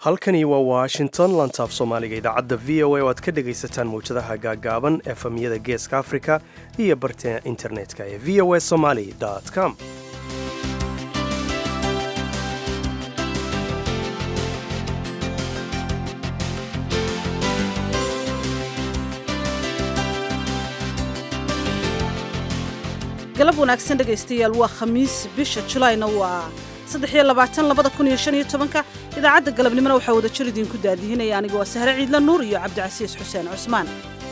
halkani waa washington lantaaf soomaaliga idaacadda v o a oo aad ka dhegaysataan mawjadaha gaagaaban efemyada geeska africa iyo barta internetka ee v o a somaly com galab wanaagsan dhegaystayaal waa khamiis bisha julaayna waa ka idaacadda galabnimona waxaa wada jir idinku daadihinaya aniga waa sahre ciidla nuur iyo cabdicasiis xuseen cusmaan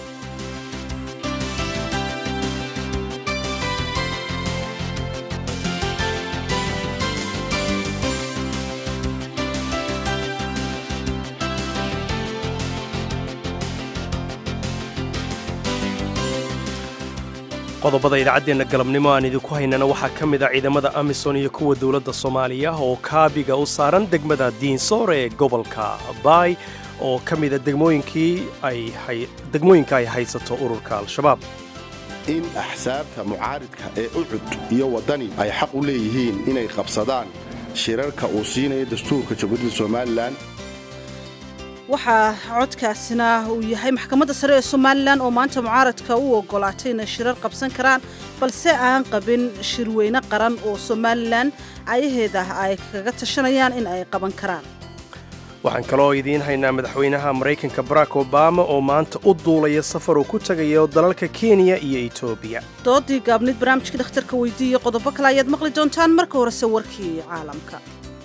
qodobada idaacaddeenna galabnimo aan idinku haynana waxaa ka mid a ciidamada amisom iyo kuwa dowladda soomaaliya oo kaabiga u saaran degmada diinsoor ee gobolka baay oo ka mida degmooyinka ay haysato ururka al-shabaab in axsaabta mucaaridka ee ucud iyo waddani ay xaq u leeyihiin inay qabsadaan shirarka uu siinayo dastuurka jamhuuriyadda somalilan waxaa codkaasina uu yahay maxkamadda sare ee somalilan oo maanta mucaaradka u ogolaatay inay shirar qabsan karaan balse aan qabin shirweyne qaran oo somalilan ayaheeda ay kaga tashanayaan in ay qaban karaan waxaan kaloo idiin haynaa madaxweynaha maraykanka barack obama oo maanta u duulaya safar uu ku tagayo dalalka kenya iyo etoobiya doodii gaabnid barnaamijkii dhakhtarka weydiiye qodobo kale ayaad maqli doontaan marka horese warkii caalamka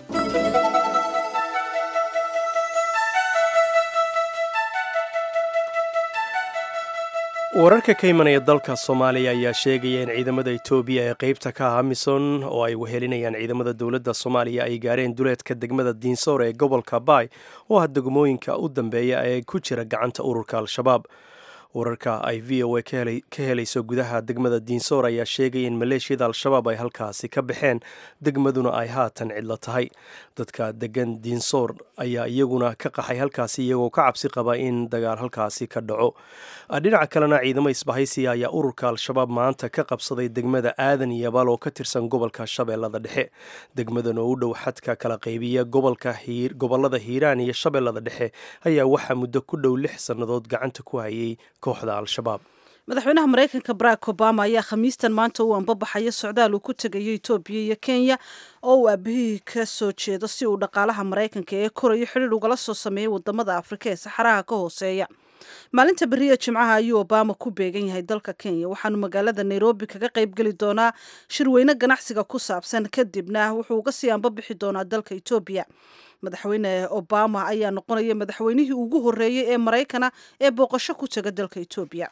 wararka ka imanaya dalka soomaaliya ayaa sheegaya in ciidamada etoobiya ee qeybta ka ah amison oo ay wehelinayaan ciidamada dowladda soomaaliya ay gaareen duleedka degmada diinsoor ee gobolka baay oo ah degmooyinka u dambeeya ee ku jira gacanta ururka al-shabaab wararka ay v o a ka helayso gudaha degmada diinsoor ayaa sheegaya in maleeshiyada al-shabaab ay halkaasi ka baxeen degmaduna ay haatan cidlo tahay dadka degan diinsoor ayaa iyaguna ka qaxay halkaasi iyagoo ka cabsi qaba in dagaal halkaasi ka dhaco dhinaca kalena ciidamo isbahaysiya ayaa ururka al-shabaab maanta ka qabsaday degmada aadan iyo abaal oo ka tirsan gobolka shabeellada dhexe degmadan oo u dhow xadka kala qaybiya gobolada hiiraan iyo shabeellada dhexe ayaa waxaa muddo ku dhow lix sannadood gacanta ku hayay kooxda al-shabaab madaxweynaha maraykanka barack obama ayaa khamiistan maanta uu anbabaxayo socdaal uu ku tegayo etoobiya iyo kenya oo uu aabahihii ka soo jeedo si uu dhaqaalaha maraykanka ee korayo xidhiir ugala soo sameeyay wadamada afrika ee saxaraha ka hooseeya maalinta beriya jimcaha ayuu obama ku beegan yahay dalka kenya waxaanu magaalada nairobi kaga qaybgeli doonaa shirweyne ganacsiga ku saabsan kadibna wuxuu uga sii anbabixi doonaa dalka etoobiya madaxweyne obama ayaa noqonaya madaxweynihii ugu horeeyey ee maraykana ee booqasho ku taga dalka etoobiya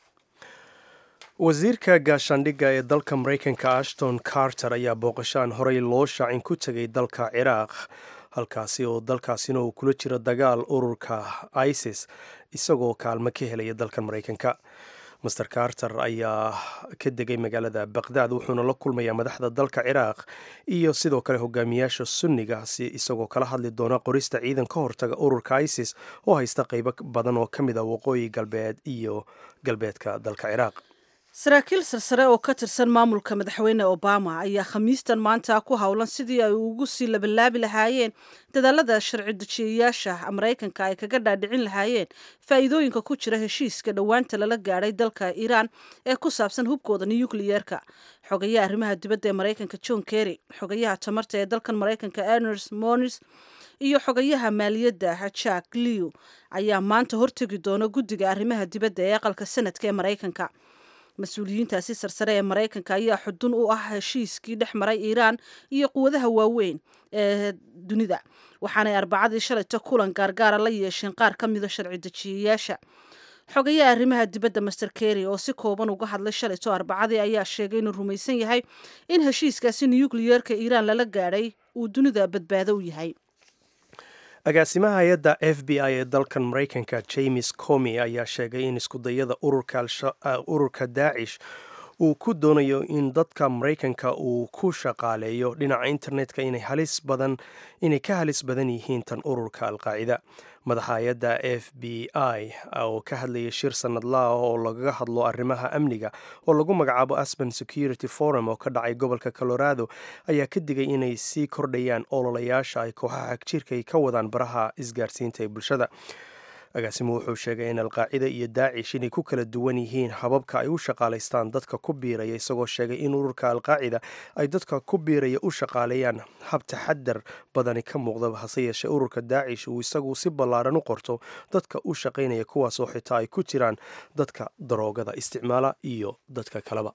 wasiirka gaashaandhigga ee dalka maraykanka ashton carter ayaa booqashaan horey loo shaacin ku tegay dalka ciraaq halkaasi oo dalkaasina uu kula jiro dagaal ururka isis isagoo kaalmo ka helaya dalkan maraykanka master carter ayaa ka degay magaalada baqdaad wuxuuna la kulmayaa madaxda dalka ciraaq iyo sidoo kale hogaamiyaasha sunnigaasi isagoo kala hadli doona qorista ciidan ka hortaga ururka isis oo haysta qeybo badan oo ka mid a waqooyi galbeed iyo galbeedka dalka ciraaq saraakiil sarsare oo ka tirsan maamulka madaxweyne obama ayaa khamiistan maanta ku howlan sidii ay ugu sii labalaabi lahaayeen dadaalada sharci dejiyayaasha maraykanka ay kaga dhaadhicin lahaayeen faa'iidooyinka ku jira heshiiska dhowaanta lala gaadhay dalka iiraan ee ku saabsan hubkooda nukliyeerka xogayaha arrimaha dibadda ee maraykanka john kerry xogayaha tamarta ee dalkan maraykanka erners mons iyo xogayaha maaliyadda jack lew ayaa maanta hortegi doona guddiga arrimaha dibadda ee aqalka sanadka ee maraykanka mas-uuliyiintaasi sarsare ee maraykanka ayaa xudun u ah heshiiskii dhex maray iiraan iyo quwadaha waaweyn ee dunida waxaanay arbacadii shalayto kulan gaargaara la yeesheen qaar ka mida sharci dejiyayaasha xogayaha arrimaha dibadda master kerry oo si kooban uga hadlay shalayto arbacadii ayaa sheegay inuu rumaysan yahay in heshiiskaasi nukliyeerka iiraan lala gaadhay uu dunida badbaado u yahay agaasimaha hay-adda f b i ee dalkan maraykanka james comi ayaa sheegay in iskudayada ururka daacish uu ku doonayo in dadka maraykanka uu ku shaqaaleeyo dhinaca internetka inay halis badan inay ka halis badan yihiin tan ururka alqaacida madaxa hay-adda f b i oo ka hadlayay shir sanadlaah oo lagaga hadlo arrimaha amniga oo lagu magacaabo aspen security forum oo ka dhacay gobolka colorado ayaa ka digay inay sii kordhayaan ololayaasha ay kooxaha xagjirka ay ka wadaan baraha isgaarsiinta ee bulshada agaasimu wuxuu sheegay in alqaacida iyo daacish inay ku kala duwan yihiin hababka ay u shaqaalaystaan dadka ku biiraya isagoo sheegay in ururka alqaacida ay dadka ku biiraya u shaqaaleeyaan hab taxadar badani ka muuqdaba hase yeeshee ururka daacish uu isagu si ballaaran u qorto dadka u shaqaynaya kuwaasoo xitaa ay ku jiraan dadka daroogada isticmaala iyo dadka kaleba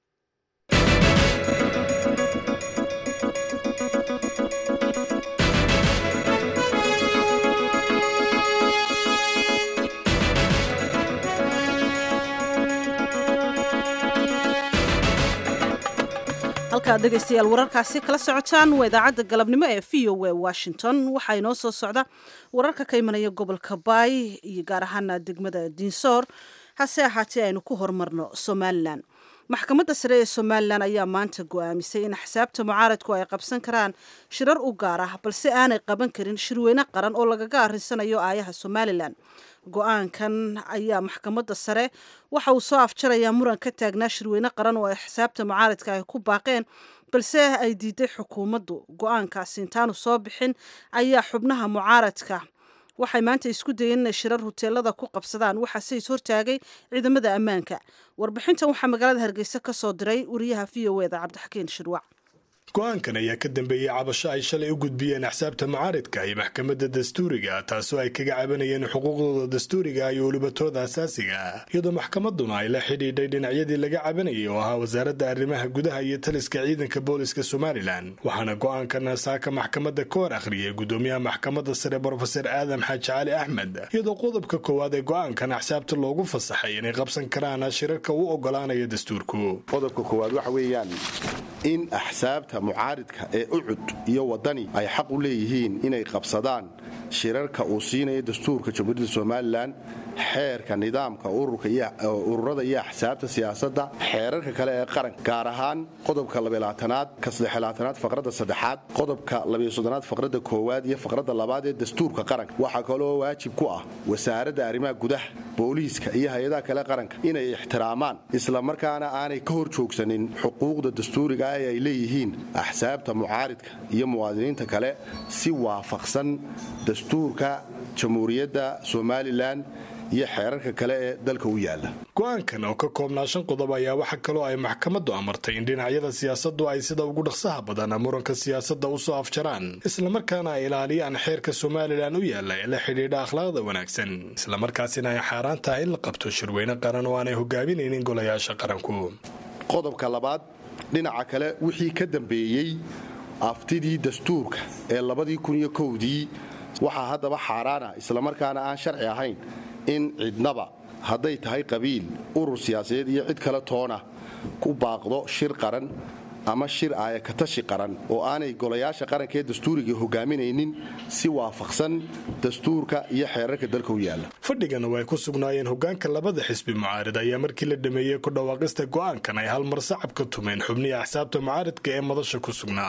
halkaad dhegaystayaal wararkaasi kala socotaan waa idaacadda galabnimo ee v o a washington waxaa inoo soo socda wararka ka imanaya gobolka baay iyo gaar ahaana degmada diinsoor hase ahaatee aynu ku horumarno somalilan maxkamadda sare ee somalilan ayaa maanta go-aamisay in axsaabta mucaaradku ay qabsan karaan shirar u gaar ah balse aanay qaban karin shirweyne qaran oo lagaga arrinsanayo aayaha somalilan go-aankan ayaa maxkamadda sare waxa uu soo afjarayaa muran ka taagnaa shirweyne qaran oo ay xisaabta mucaaradka ay ku baaqeen balse ay diiday xukuumaddu go-aankaasi intaanu soo bixin ayaa xubnaha mucaaradka waxay maanta isku dayeen inay shirar huteelada ku qabsadaan waxaase is hortaagay ciidamada ammaanka warbixintan waxaa magaalada hargeysa ka soo diray wariyaha v o eda cabdixakiin shirwac go-aankan ayaa ka dambeeyey cabasho ay shalay u gudbiyeen axsaabta mucaaridka iyo maxkamadda dastuuriga taasoo ay kaga cabanayeen xuquuqdooda dastuuriga iyo welibatooda asaasiga iyadoo maxkamadduna ay la xidhiidhay dhinacyadii laga cabanayay oo ahaa wasaaradda arrimaha gudaha iyo taliska ciidanka booliska somalilan waxaana go-aankan saaka maxkamadda ka hor akhriyay gudoomiyaha maxkamadda sare brofeser aadam xaaji cali axmed iyadoo qodobka koowaad ee go-aankan axsaabta loogu fasaxay inay qabsan karaan shirarka u ogolaanaya dastuurku qodobka koowaad waxa weeyaan in axsaabta mucaaridka ee ucud iyo wadani ay xaq u leeyihiin inay qabsadaan shirarka uu siinayo dastuurka jamhuuriyadda somalilan xeerka nidaamka ururada iyo axsaabta siyaasadda xeerarka kale ee qaranka gaar ahaan qodobka labaalaatanaad ka saddexlaatanaad faqradda saddexaad qodobka labayosoddonaad faqradda koowaad iyo faqradda labaad ee dastuurka qaranka waxaa kaloo waajib ku ah wasaaradda arrimaha gudaha booliiska iyo hay-adaha kale qaranka inay ixtiraamaan islamarkaana aanay ka hor joogsanin xuquuqda dastuuriga ee ay leeyihiin axsaabta mucaaridka iyo muwaadiniinta kale si waafaqsan dastuurka jamhuuriyadda somalilan iyo xeerarka kale ee dalka u yaala go-aankan oo ka koobnaa shan qodob ayaa waxaa kaloo ay maxkamaddu amartay in dhinacyada siyaasaddu ay sida ugu dhaqsaha badan muranka siyaasadda u soo afjaraan islamarkaana ay ilaaliyaan xeerka somalilan u yaala ee la xidhiidha akhlaaqda wanaagsan islamarkaasina ay xaaraan tahay in la qabto shirweyne qaran oo aanay hogaaminaynin golayaasha qaranku qodobka labaad dhinaca kale wixii ka dambeeyey aftidii dastuurka ee labadii kuniyo kowdii waxaa haddaba xaaraana islamarkaana aan sharci ahayn in cidnaba hadday tahay qabiil urur siyaasadeed iyo cid kale toona ku baaqdo shir qaran ama shir aayakatashi qaran oo aanay golayaasha qaranka ee dastuuriga hogaaminaynin si waafaqsan dastuurka iyo xeerarka dalka u yaala fadhigana way ku sugnaayeen hogaanka labada xisbi mucaarid ayaa markii la dhameeyey ku dhawaaqista go'aankan ay hal mar sacab ka tumeen xubnihii axsaabta mucaaridka ee madasha ku sugnaa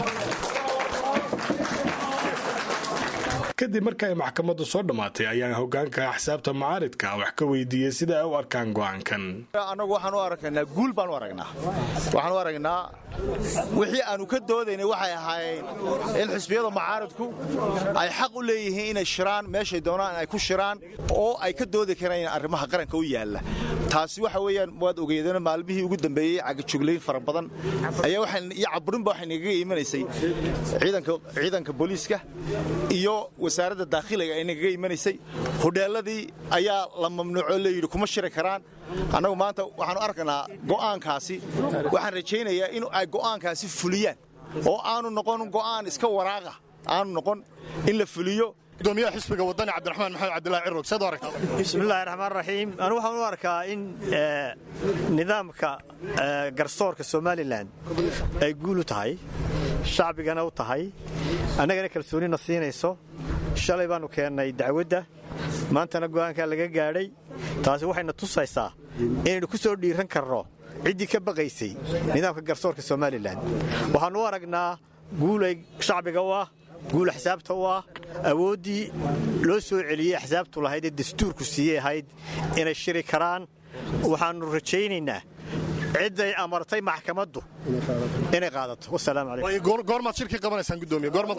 kadib marka ay maxkamaddu soo dhammaatay ayaan hogaanka axsaabta mucaaridka wax ka weydiiyey sida ay u arkaan go'aankan annagu waxaan u aragnaa guul baan u aragnaa waxaan u aragnaa wixii aanu ka doodaynay waxay ahaayeen in xisbiyada mucaaridku ay xaq u leeyihiin inay shiraan meeshay doonaan ay ku shiraan oo ay ka doodi karaan arrimaha qaranka u yaalla taasi waxa weeyaan waad ogeedana maalmihii ugu dambeeyey cagajuglayn fara badan ayaa iyo caburinba waxay nagaga imanaysay ciidanka booliiska iyo wasaaradda daakhiliga ay nagaga imanaysay hodheelladii ayaa la mamnuuco layidhi kuma shiri karaan annagu maanta waxaanu arkaynaa go'aankaasi waxaan rajaynayaa in ay go'aankaasi fuliyaan oo aanu noqon go'aan iska waraaqa aanu noqon in la fuliyo gudoomiyaha xisbiga wadani cabdiraxmaan maxamed cabdillahi cirog seed u aragtaa bismillahi raxmaan raxiim anigu waxaan u arkaa in nidaamka garsoorka somalilan ay guul u tahay shacbigana u tahay annagana kalsoonina siinayso shalay baannu keennay dacwadda maantana go'aankaa laga gaadhay taasi waxayna tusaysaa inaynu ku soo dhiiran karno ciddii ka baqaysay nidaamka garsoorka somalilan waxaannu u aragnaa guulay shacbiga u ah guul axsaabta u ah awooddii loo soo celiyey axsaabtu lahayd ee dastuurku siiyey ahayd inay shiri karaan waxaannu rajaynaynaa cidday amartay maxkamaddu inay qaadato wasalaamu calaykum goormaad shirkii qabanaysaan gudoomiye goormaad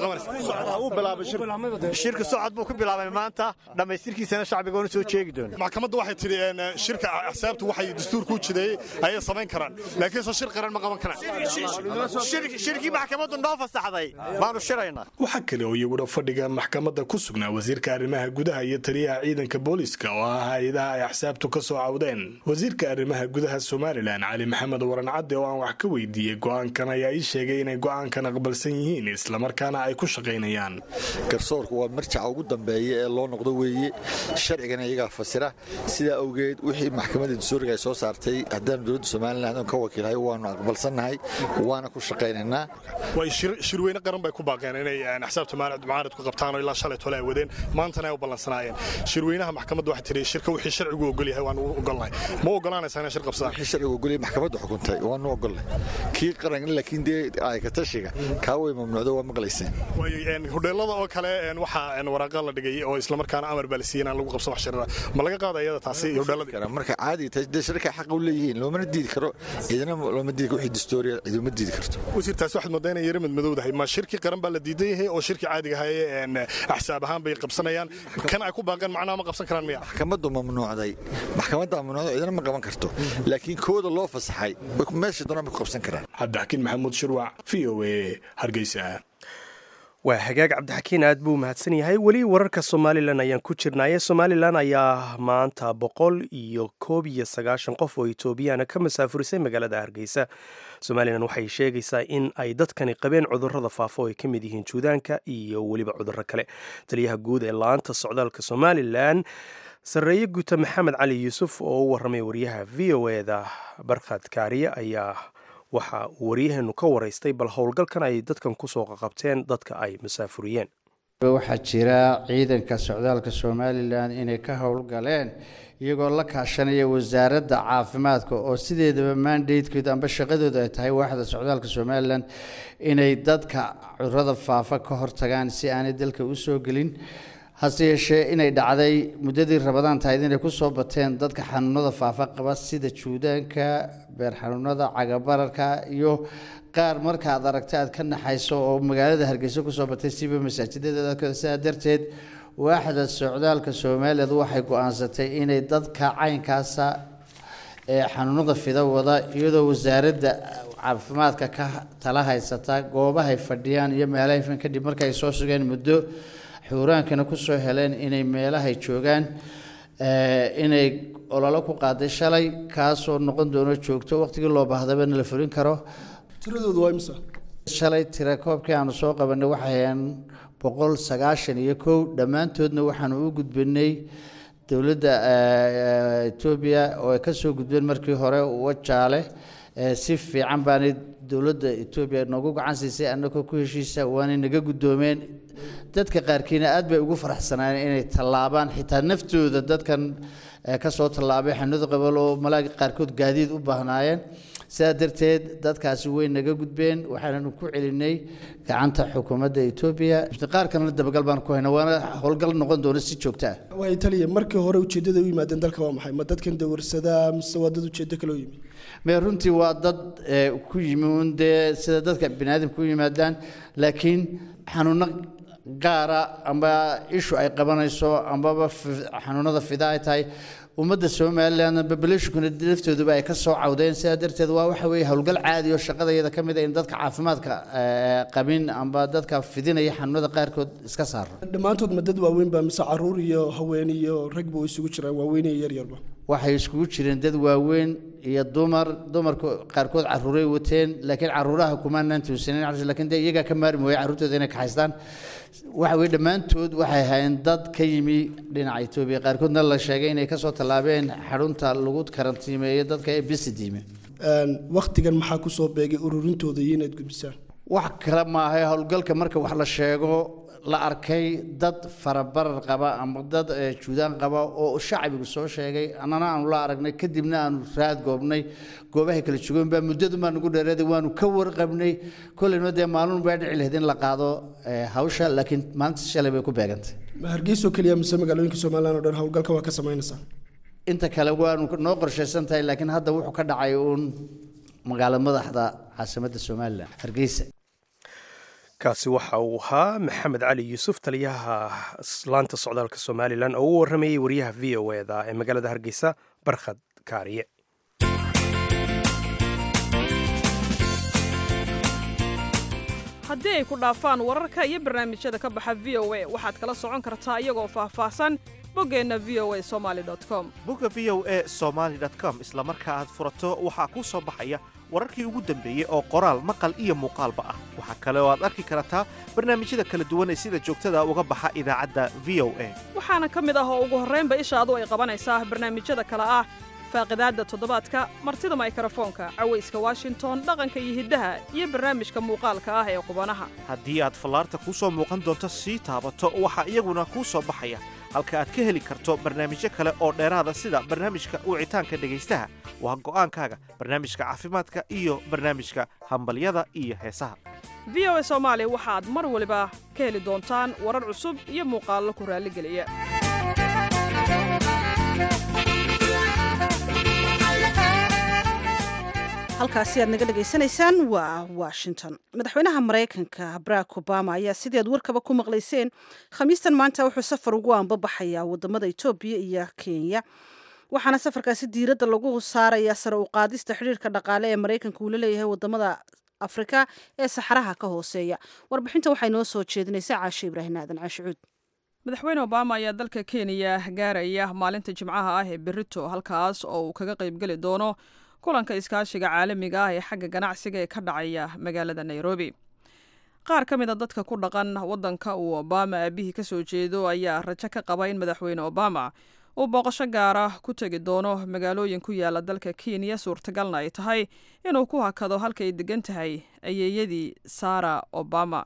qabanaysaan shirka socod buu ku bilaabay maanta dhammaystirkiisana shacbiga oona soo jeegi doona maxkamaddu waxay tidhi shirka axsaabtu waxay dastuurku u jideeyey ayay samayn karaan laakiinse shir qaran ma qaban karaan shirkii maxkamaddu noo fasaxday baanu shiraynaa waxaa kale oo iyaguna fadhiga maxkamadda ku sugnaa wasiirka arrimaha gudaha iyo taliyaha ciidanka booliiska oo ah hay-adaha ay axsaabtu ka soo cawdeen wasiirka arrimaha gudaha somalilan cali maxamed waran cadde oo aan wax ka weydiiyey go'aankan ayaa ii sheegay inay go'aankan aqbalsan yihiin islamarkaana ay ku shaqaynayaan garsoorku waa marjaca ugu dambeeya ee loo noqdo weeye sharcigana iyagaa fasira sidaa awgeed wixii maxkamadda dastuuriga ay soo saartay haddaanu dowladda somalilan ka wakiilhay waanu aqbalsannahay waana ku shaqaynaynaa way shirweyne qaran bay ku baaqeen inay axsaabta mucaaradku qabtaan oo ilaa shalay tole ay wadeen maantana ay u ballansanaayeen shirweynaha maxkamadda waxay tidhi shirka wixii sharcigu ogol yahay waanu ogolnahay ma ogolaanaysaa inay shir qabsadaan wixii sharcigu ogolyahay maxkamadda xukuntay waanu ogolnay kii qaran laakiin dee ay ka tashiga kaa way mamnuucdo waa maqlayseen hudheelada oo kale waxaa waraaqa la dhigay oo islamarkaana amar baa la siiyey inaan lagu qabsan wax shirara ma laga qaada iyada taasi hudheelada marka caadi tahay dee shirka xaqa u leeyihiin loomana diidi karo ciidana looma diidi wixii dastuuriya ciiduma diidi karto wasiirtaas waxaad moodaa inay yara madmadowdahay ma shirkii qaran baa la diidan yahay oo shirkii caadiga haye axsaab ahaan bay qabsanayaan kan ay ku baaqeen macnaha ma qabsan karaan miya maxkamaddu mamnuucday maxkamadda mamnuucday ciidana ma qaban karto laakiin kooda loo fasaxay meesha doonaan bay ku qabsan karaan cabdixakiin maxamuud shirwac v o a hargeysa waa hagaag cabdixakiin aad buu mahadsan yahay weli wararka somalilan ayaan ku jirnaaye somalilan ayaa maanta boqol iyo koob iyo sagaashan qof oo etoobiyana ka masaafurisay magaalada hargeysa somalilan waxay sheegaysaa in ay dadkani qabeen cudurrada faafo oo ay ka mid yihiin juudaanka iyo weliba cudurro kale taliyaha guud ee laanta socdaalka somalilan sarreeye guuta maxamed cali yuusuf oo u warramay wariyaha v o eda barkhad kaariye ayaa waxa uu waryaheenu ka waraystay bal howlgalkan ay dadkan kusoo qaqabteen dadka ay masaafuriyeen waxaa jira ciidanka socdaalka somalilan inay ka howlgaleen iyagoo la kaashanaya wasaaradda caafimaadka oo sideedaba mandatekeedu amba shaqadooda ay tahay waaxda socdaalka somalilan inay dadka cudurada faafa ka hortagaan si aanay dalka u soo gelin hase yeeshee inay dhacday muddadii rabadaan tahayd inay kusoo bateen dadka xanuunada faafa qaba sida juudaanka beer xanuunada cagabararka iyo qaar marka aad aragta aad ka naxayso oo magaalada hargeysa kusoo batay siba masaajidada dadkooda sidaa darteed waaxda socdaalka somaliland waxay go-aansatay inay dadka caynkaasa ee xanuunada fida wada iyadoo wasaaradda caafimaadka ka tala haysata goobahay fadhiyaan iyo meelahay kadib markaay soo sugeen muddo xuuraankana kusoo heleen inay meelahay joogaan inay ololo ku qaaday shalay kaasoo noqon doono joogto waqtigii loo baahdabana la fulin karo tiradoodu waa imisa shalay tira koobkii aanu soo qabanay waxay hayeen boqol sagaashan iyo kow dhammaantoodna waxaanu u gudbinay dowladda etoobiya oo ay kasoo gudbeen markii hore wajaale si fiican baanay dowladda etoobiya noogu gacan siisay annagoo ku heshiisa waanay naga guddoomeen dadka qaarkiina aad bay ugu faraxsanaayeen inay tallaabaan xitaa naftooda dadkan kasoo tallaabay xanuunada qabal oo malaaga qaarkood gaadiid u baahnaayeen sidaa darteed dadkaasi way naga gudbeen waxaananu ku celinay gacanta xukuumadda etoobiya qaar kalena dabagal baan ku hayna waana howlgal noqon doona si joogta ah waa italiya markii hore ujeeddada u yimaadeen dalka waa maxay ma dadkan dawarsadaa mise waa dad ujeeddo kale u yimid me runtii waa dad ku yimi un dee sida dadka bini aadamka u yimaadaan laakiin xanuuno gaara amba ishu ay qabanayso ambaba xanuunada fida ay tahay ummadda somalilan populationkuna laftooduba ay ka soo cawdeen sidaa darteed waa waxa weeye howlgal caadi oo shaqadayada ka mid a in dadka caafimaadka qabin amba dadka fidinaya xanuunada qaarkood iska saaro dhammaantood ma dad waaweyn baa mise caruur iyo haween iyo ragba way isugu jiraan waaweyn iyo yaryarba waxay iskugu jireen dad waaweyn iyo dumar dumarka qaarkood caruuray wateen laakiin caruuraha kumaanaan tuusanin laakiin dee iyagaa ka maari mooya carruurtooda inay kaxaystaan waxa weye dhammaantood waxay ahaayeen dad ka yimi dhinaca etoobiya qaarkoodna la sheegay inay kasoo tallaabeen xarunta lagu karantiimeeyo dadka ee bisidiime waktigan maxaa kusoo beegay ururintooda iyo inaad gudbisaan wax kale maaha howlgalka marka wax la sheego la arkay dad farabarar qaba ama dad juudaan qaba oo shacbigu soo sheegay annana aanu la aragnay kadibna aanu raad goobnay goobahay kala joogeen baa muddadu baa nagu dheeraaday waanu ka warqabnay kolleyna dee maalin baa dhici lahayd in la qaado hawsha laakiin maalinta shalay bay ku beegantay ma hargeyso keliya mise magaalooyinka somalilan oo dhan howlgalka waa ka samaynaysaa inta kale waanu noo qorshaysan tahay laakiin hadda wuxuu ka dhacay uun magaalada madaxda caasimadda somalilan hargeysa kaasi waxa uu ahaa maxamed cali yuusuf taliyaha laanta socdaalka somalilan oo u waramayay wariyaha v o eda ee magaalada hargeysa barkhad kaariye haddii ay ku dhaafaan wararka iyo barnaamijyada ka baxa v o a waxaad kala socon kartaa iyagoo faahfaahsan boggeenna v o a somaali com bogga v o a somaali com isla marka aad furato waxaa kuu soo baxaya wararkii ugu dambeeyey oo qoraal maqal iyo muuqaalba ah waxaa kale oo aad arki kartaa barnaamijyada kala duwan ee sida joogtada uga baxa idaacadda v o a waxaana ka mid ah oo ugu horraynba ishaadu ay qabanaysaa barnaamijyada kale ah faaqidaadda toddobaadka martida maykrofoonka cawayska washington dhaqanka iyo hiddaha iyo barnaamijka muuqaalka ah ee qubanaha haddii aad fallaarta kuu soo muuqan doonto sii taabato waxaa iyaguna kuu soo baxaya halka aad ka heli karto barnaamijyo kale oo dheeraada sida barnaamijka wicitaanka dhegaystaha waa go'aankaaga barnaamijka caafimaadka iyo barnaamijka hambalyada iyo heesaha v o a soomaali waxaad mar waliba ka heli doontaan warar cusub iyo muuqaallo ku raalligeliya halkaasi aad naga dhegaysanaysaan waa washington madaxweynaha maraykanka barack obama ayaa sidii aad warkaba ku maqlayseen khamiistan maanta wuxuu safar ugu aanbabaxayaa wadamada etoobiya iyo kenya waxaana safarkaasi diiradda lagu saarayaa sare u qaadista xidhiirka dhaqaale ee maraykanka uu la leeyahay wadamada afrika ee saxaraha ka hooseeya warbixinta waxay noo soo jeedinaysaa caashe ibraahim aadan caashicuud madaxweyne obama ayaa dalka kenya gaaraya maalinta jimcaha ah ee berito halkaas oo uu kaga qaybgeli doono kulanka iskaashiga caalamiga ah ee xagga ganacsiga ee ka dhacaya magaalada nairobi qaar ka mid a dadka ku dhaqan waddanka uu obama aabihii ka soo jeedo ayaa rajo ka qaba in madaxweyne obama uu booqasho gaara ku tegi doono magaalooyin ku yaala dalka kenya suurtagalna ay tahay inuu ku hakado halka ay degan tahay ayeeyadii sara obama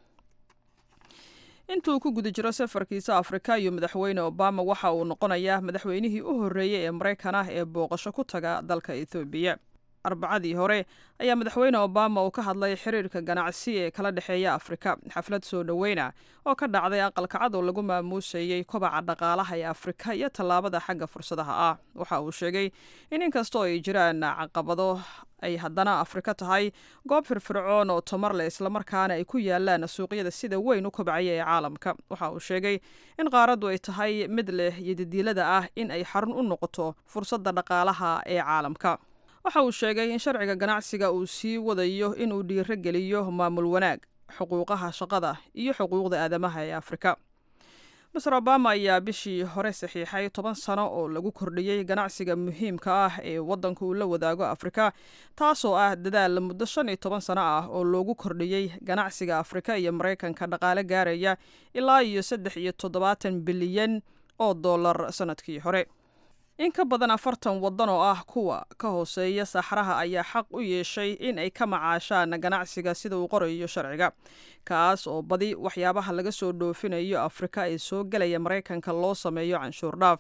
intuu ku guda jiro safarkiisa afrika iyo madaxweyne obama waxa uu noqonayaa madaxweynihii u horreeyey ee maraykan ah ee booqasho ku taga dalka ethoobiya arbacadii hore ayaa madaxweyne obama uu ka hadlay xiriirka ganacsi ee kala dhexeeya afrika xaflad soo dhoweyna oo ka dhacday aqalka cad oo lagu maamuusayey kobaca dhaqaalaha ee afrika iyo tallaabada xagga fursadaha ah waxa uu sheegay in inkastoo ay jiraan caqabado ay haddana afrika tahay goob firfircoon oo tamar leh islamarkaana ay ku yaalaan suuqyada sida weyn u kobcaya ee caalamka waxa uu sheegay in qaaraddu ay tahay mid leh yodidiilada ah in ay xarun u noqoto fursadda dhaqaalaha ee caalamka waxa uu sheegay in sharciga ganacsiga uu sii wadayo inuu dhiiro geliyo maamul wanaag xuquuqaha shaqada iyo xuquuqda aadamaha ee afrika master obama ayaa bishii hore saxiixay toban sano oo lagu kordhiyey ganacsiga muhiimka ah ee waddanka uu la wadaago afrika taasoo ah dadaal muddo shan iyo toban sano ah oo loogu kordhiyey ganacsiga afrika iyo maraykanka dhaqaale gaaraya ilaa iyo saddex iyo toddobaatan bilyan oo dollar sannadkii hore in ka badan afartan waddan oo ah kuwa ka hooseeya saxraha ayaa xaq u yeeshay in ay ka macaashaan ganacsiga sida uu qorayo sharciga kaas oo badi waxyaabaha laga soo dhoofinayo afrika ee soo gelaya maraykanka loo sameeyo canshuur dhaaf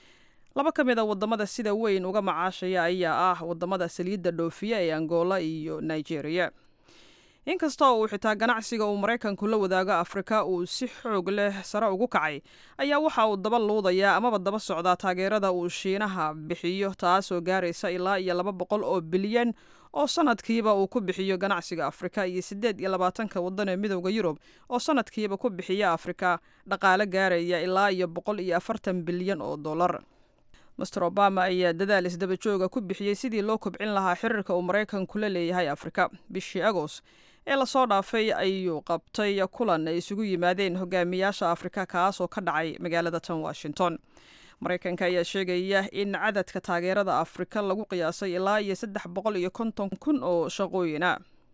laba ka mid a wadamada sida weyn uga macaashaya ayaa ah wadamada saliidda dhoofiya ee angola iyo nigeria inkastoo uu xitaa ganacsiga uu maraykanku la wadaago afrika uu si xoog leh sare ugu kacay ayaa waxa uu daba luudayaa amaba daba socdaa taageerada uu shiinaha bixiyo taasoo gaaraysa ilaa iyo laba boqol oo bilyan oo sanadkiiba uu ku bixiyo ganacsiga afrika iyo siddeed iyo labaatanka waddan ee midooda yurub oo sanadkiiba ku bixiya afrika dhaqaale gaaraya ilaa iyo boqol iyo afartan bilyan oo dollar master obama ayaa dadaal isdaba jooga ku bixiyey sidii loo kobcin lahaa xiriirka uu maraykanku la leeyahay afrika bishii agoost ee lasoo dhaafay ayuu qabtay kulan ay isugu yimaadeen hogaamiyaasha afrika kaasoo ka dhacay magaalada tan washington maraykanka ayaa sheegaya in cadadka taageerada afrika lagu qiyaasay ilaa iyo saddex boqol iyo konton kun oo shaqooyina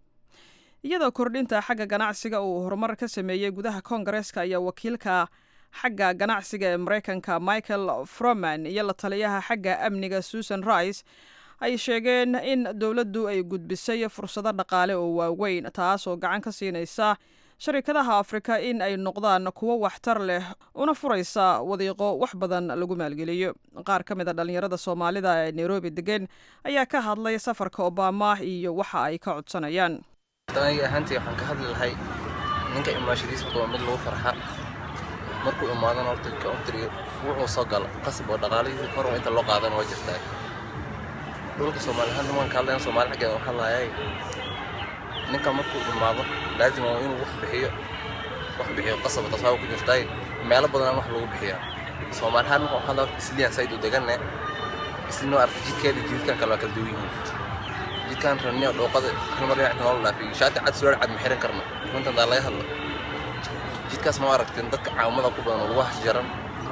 iyadoo kordhinta xagga ganacsiga uu horumar ka sameeyey gudaha koongareeska ayaa wakiilka xagga ganacsiga ee maraykanka michael froman iyo la taliyaha xagga amniga susan rice ay sheegeen in dowladdu ay gudbisay fursado dhaqaale oo waaweyn taasoo gacan ka siinaysa sharikadaha afrika in ay noqdaan kuwo waxtar leh una furaysa wadiiqo wax badan lagu maalgeliyo qaar ka mid a dhallinyarada soomaalida ee nairobi degan ayaa ka hadlay safarka obama iyo waxa ay ka codsanayaan aniga ahaantii waxaan ka hadli lahay ninka imaashadiisa waa mid lagu farxa markuu imaadana horta country wuxuu soo galo qasab oo dhaqaalihiisa kor inta loo qaadana waa jirtaa dhulka soomaali ahaan nimanka ka hadlayan soomaali xaggeeda waxaa laayay ninka markuu imaado laazim waa inuu wax bixiyo wax bixiyo qasab tasaawo ku jirtaay meelo badan wax lagu bixiyaa soomaali ahaan marka waxaa laa isliyan sayd u deganne islinoo arka jidkeeda jidkan kale waa kala duwan yihiin jidkan ranniyo dhooqada halmar dhinac noola dhaafiyo shaati cad suwaal cad ma xiran karno runtan daa laga hadla jidkaas ma aragtin dadka caawimada ku badan oo lagu hasjaran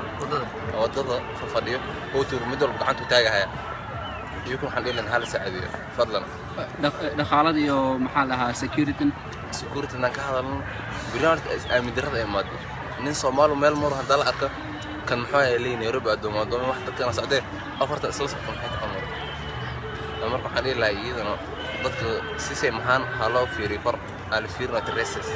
wadada fafadhiyo hootuur mid walba gacantu taagahaya iyukun waxaan dhihi lahaa hala saacideeyo fadlan dhaqaalada iyo maxaa lahaa security security naan ka hadalno birnaamijka aamin darrada imaado nin soomaali meel maro haddaa la arka kan muxuu ayaa leeyahay nairobi addoomo addoomo wax dadkana socdee afartan isla socda maxay tahay maro marka waxaan dhihi lahaa iyadana dadka sisay maxaan ha loo fiiriyo kor aa la fiirina tresses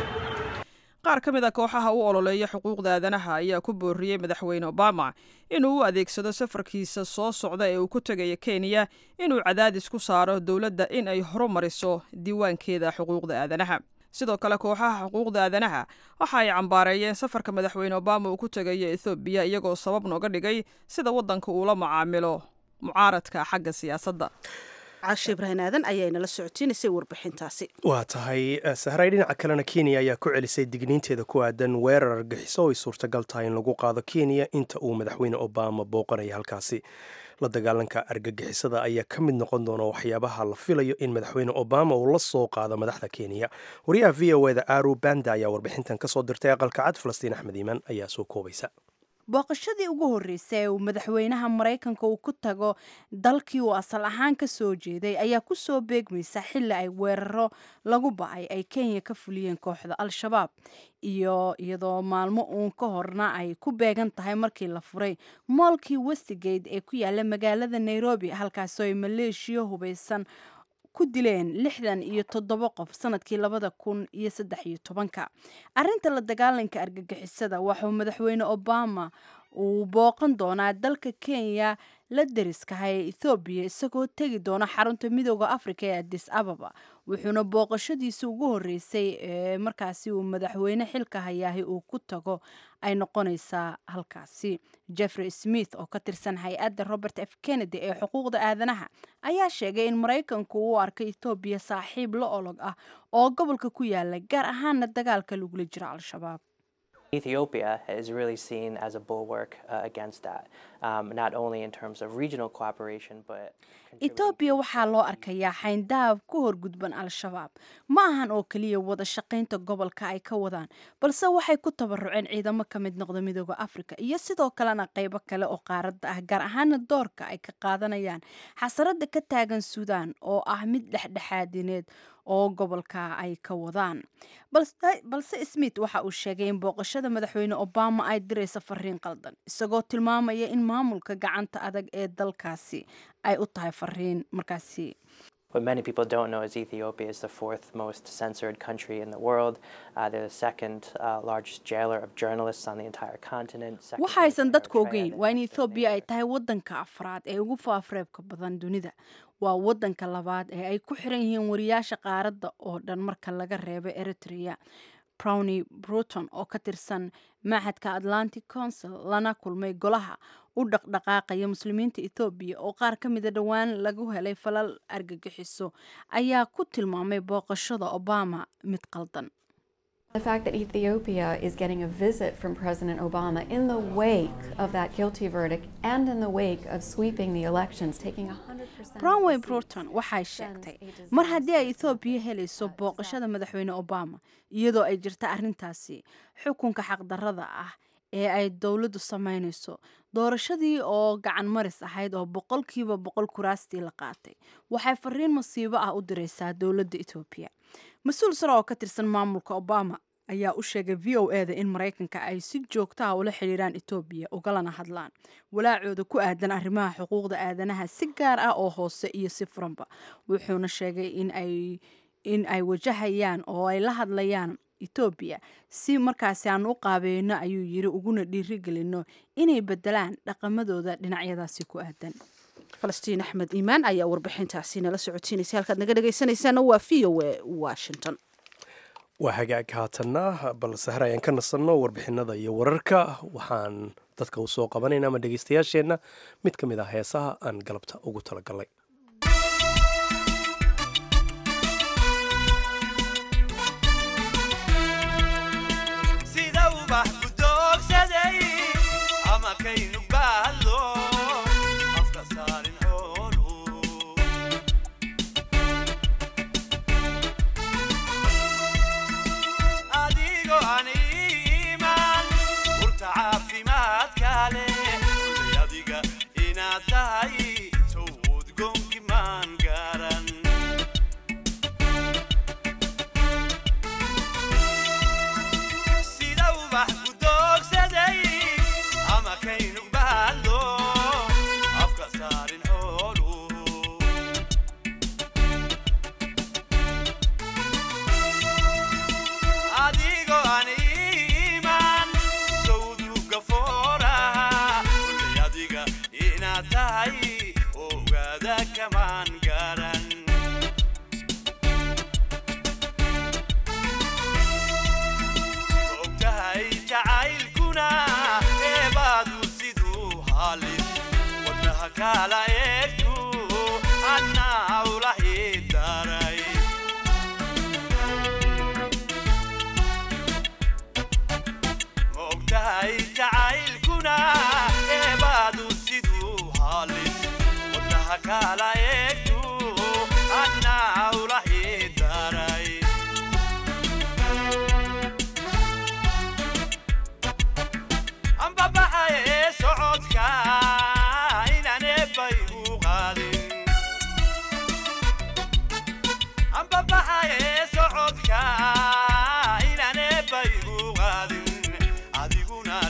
qaar ka mid a kooxaha u ololeeya xuquuqda aadanaha ayaa ku booriyey madaxweyne obama inuu u adeegsado safarkiisa soo socda ee uu ku tegaya kenya inuu cadaadis ku saaro dowladda in ay horumariso diiwaankeeda xuquuqda aadanaha sidoo kale kooxaha xuquuqda aadanaha waxa ay cambaareeyeen safarka madaxweyne obama uu ku tegayo ethoobiya iyagoo sabab nooga dhigay sida waddanka uula macaamilo mucaaradka xagga siyaasadda cashe ibrahin aadan ayaa inala socotiinaysay warbixintaasi waa tahay sahray dhinaca kalena kenya ayaa ku celisay digniinteeda ku aadan weerar argaxiso oo ay suurtagal tahay in lagu qaado kenya inta uu madaxweyne obama booqanaya halkaasi la dagaalanka argagixisada ayaa ka mid noqon doona waxyaabaha la filayo in madaxweyne obama uu la soo qaado madaxda kenya wariyaha v o eda aru banda ayaa warbixintan kasoo dirtay aqalka cad falastiin axmed iimaan ayaa soo koobaysa booqashadii ugu horreysay ee uu madaxweynaha maraykanka uu ku tago dalkii uu asal ahaan ka soo jeeday ayaa ku soo beegmaysa xilli ay weeraro lagu ba'ay ay kenya ka fuliyeen kooxda al-shabaab iyo iyadoo maalmo uun ka horna ay ku beegan tahay markii la furay moolkii westigate ee ku yaala magaalada nairobi halkaasoo ay maleeshiya hubaysan ku dileen lixdan iyo toddoba qof sanadkii labada kun iyo saddex iyo tobanka arrinta la dagaalanka argagixisada waxauu madaxweyne obama uu booqan doonaa dalka kenya la deriskaha ee ethoobiya isagoo tegi doona xarunta midooda africa ee adis ababa wuxuuna booqashadiisa ugu horreysay ee markaasi uu madaxweyne xilka hayaahay uu ku tago ay noqonaysaa halkaasi jeffrey smith oo ka tirsan hay-adda robert f kennedy ee xuquuqda aadanaha ayaa sheegay in maraykanku uu arkay ethoobiya saaxiib la olog ah oo gobolka ku yaala gaar ahaana dagaalka lagula jiro al-shabaab Ethiopia is really seen as a bulwark uh, against that, um, not only in terms of regional cooperation, but etoobiya waxaa loo arkayaa xayndaab ku horgudban al-shabaab ma ahan oo keliya wada shaqaynta gobolka ay ka wadaan balse waxay ku tabaruceen ciidamo ka mid noqda midooda africa iyo sidoo kalena qaybo kale oo qaaradda ah gaar ahaana doorka ay ka qaadanayaan xasarada ka taagan suudaan oo ah mid dhexdhexaadineed oo gobolka ay ka wadaan balse smith waxa uu sheegay in booqashada madaxweyne obama ay diraysa fariin qaldan isagoo tilmaamaya in maamulka gacanta adag ee dalkaasi ay u tahay fariin markaasi What many people don't know is Ethiopia is the fourth most censored country in the world. Uh, they're the second uh, largest jailer of journalists on the entire continent. second waxaysan dadku ogeyn waa in ethoobiya ay tahay wadanka afraad ee ugu faafreebka badan dunida waa wadanka labaad ee ay ku xiran yihiin wariyaasha qaaradda oo dhan marka laga reebo eritrea browny bruton oo ka tirsan maaxadka atlantic council lana kulmay golaha u dhaqdhaqaaqaya muslimiinta ethoobiya oo qaar ka mida dhowaan lagu helay falal argagixiso ayaa ku tilmaamay booqashada obama mid qaldan The fact that Ethiopia is getting a visit from President Obama in the wake of that guilty verdict and in the wake of sweeping the elections, taking 100% brownway bruton waxay sheegtay mar haddii ay ethoobiya helayso booqashada madaxweyne obama iyadoo ay jirta arrintaasi xukunka xaqdarrada ah ee ay dowladdu samaynayso doorashadii oo gacan maris ahayd oo boqolkiiba boqol kuraastii la qaatay waxay fariin masiibo ah u diraysaa dowladda etoobiya mas-uul sare oo ka tirsan maamulka obama ayaa u sheegay v o eda in maraykanka ay si joogta ah ula xidhiiraan etoobiya ugalana hadlaan walaacooda ku aadan arrimaha xuquuqda aadanaha si gaar ah oo hoose iyo si furanba wuxuuna sheegay in ay in ay wajahayaan oo ay la hadlayaan etoobiya si markaasi aan u qaabeyno ayuu yiri uguna dhiirigelino inay bedelaan dhaqamadooda dhinacyadaasi ku aadan falastiin axmed iimaan ayaa warbixintaasi nala socotiinaysa halkaad naga dhegaysanaysaana waa v o a washington waa hagaag haatanna balse har ayaan ka nasanno warbixinada iyo wararka waxaan dadka u soo qabanayna ama dhegaystayaasheenna mid ka mid ah heesaha aan galabta ugu talagalnay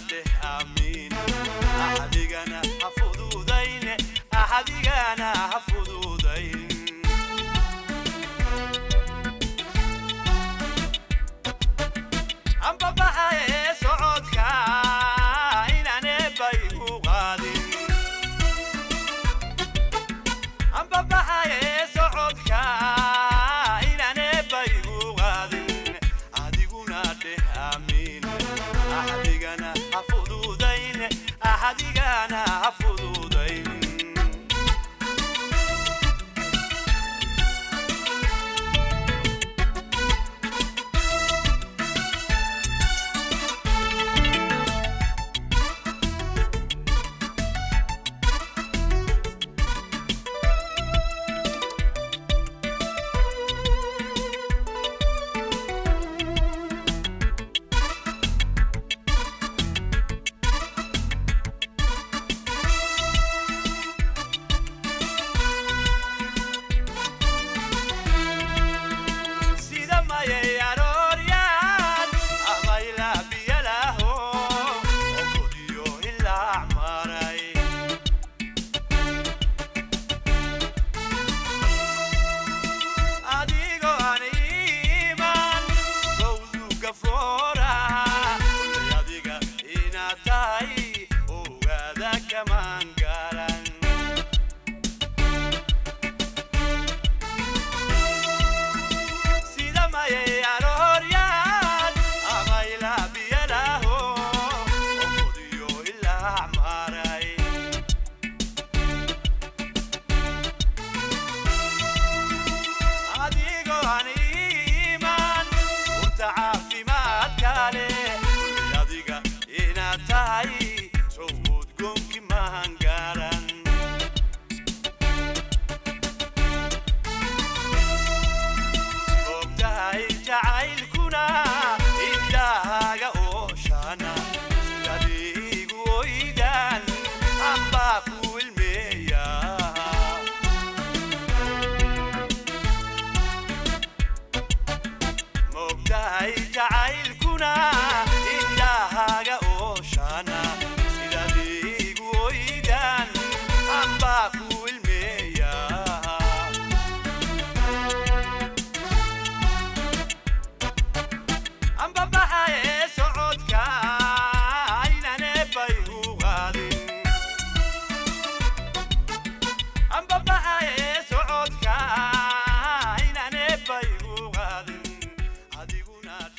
adigana ha fududayn adigana ha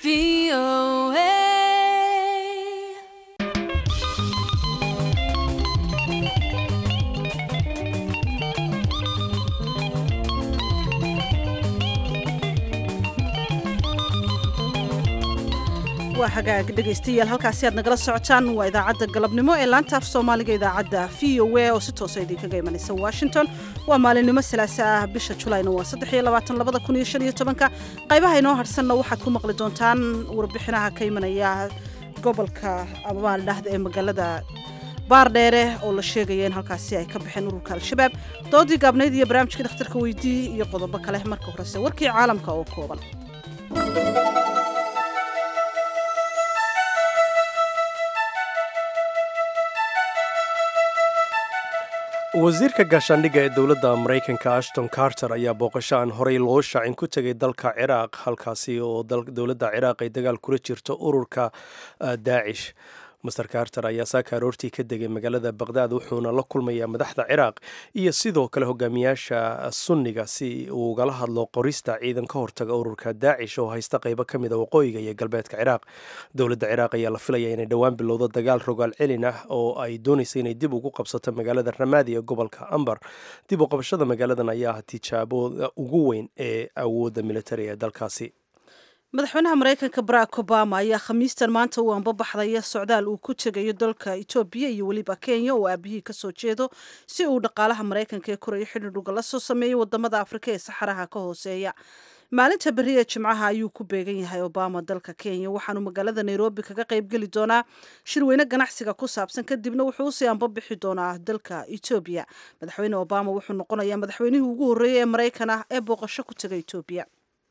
waa hagaag dhegaystayaal halkaasi aad nagala socotaan waa idaacadda galabnimo ee laanta af soomaaliga idaacadda v o a oo si toosa idinkaga imanaysa washington waa maalinimo salaasa ah bisha julayna waa saddexiyoabaatanlabadakuniyoshanyotobanka qaybaha inoo harsanna waxaad ku maqli doontaan warbixinaha ka imanaya gobolka amabaal dhahda ee magaalada baardheere oo la sheegaya in halkaasi ay ka baxeen ururka al-shabaab doodii gaabnayd iyo barnaamijkii dhakhtarka weydii iyo qodobo kale marka horese warkii caalamka oo kooban wasiirka gaashaandhigga ee dowladda maraykanka ashton carter ayaa booqasho aan horey loo shaacin ku tegay dalka ciraaq halkaasi oo dowladda ciraaq ay dagaal kula jirto ururka daacish master carter ayaa saaka aroortii ka degay magaalada baqdaad wuxuuna la kulmayaa madaxda ciraaq iyo sidoo kale hogaamiyaasha sunniga si uu ugala hadlo qorista ciidan ka hortaga ururka daacish oo haysta qaybo ka mid a waqooyiga iyo galbeedka ciraaq dowladda ciraaq ayaa la filaya inay dhowaan bilowdo dagaal rogaal celin ah oo ay doonaysa inay dib ugu qabsato magaalada ramaadi ee gobolka ambar dib u qabashada magaaladan ayaa ah tijaabooda ugu weyn ee awoodda militari ee dalkaasi madaxweynaha maraykanka barack obama ayaa khamiistan maanta uu anbabaxdaya socdaal uu ku tegayo dalka etoobiya iyo weliba kenya oo aabihii kasoo jeedo si uu dhaqaalaha maraykanka ee korayo xidhidh ugala soo sameeyo wadamada afrika ee saxaraha ka hooseeya maalinta beri ee jimcaha ayuu ku beegan yahay obama dalka kenya waxaanu magaalada nairobi kaga qaybgeli doonaa shirweyne ganacsiga ku saabsan kadibna wuxuu usii anbabixi doonaa dalka etoobiya madaxweyne obama wuxuu noqonayaa madaxweynihii ugu horreeyay ee maraykan ah ee booqasho ku taga etoobiya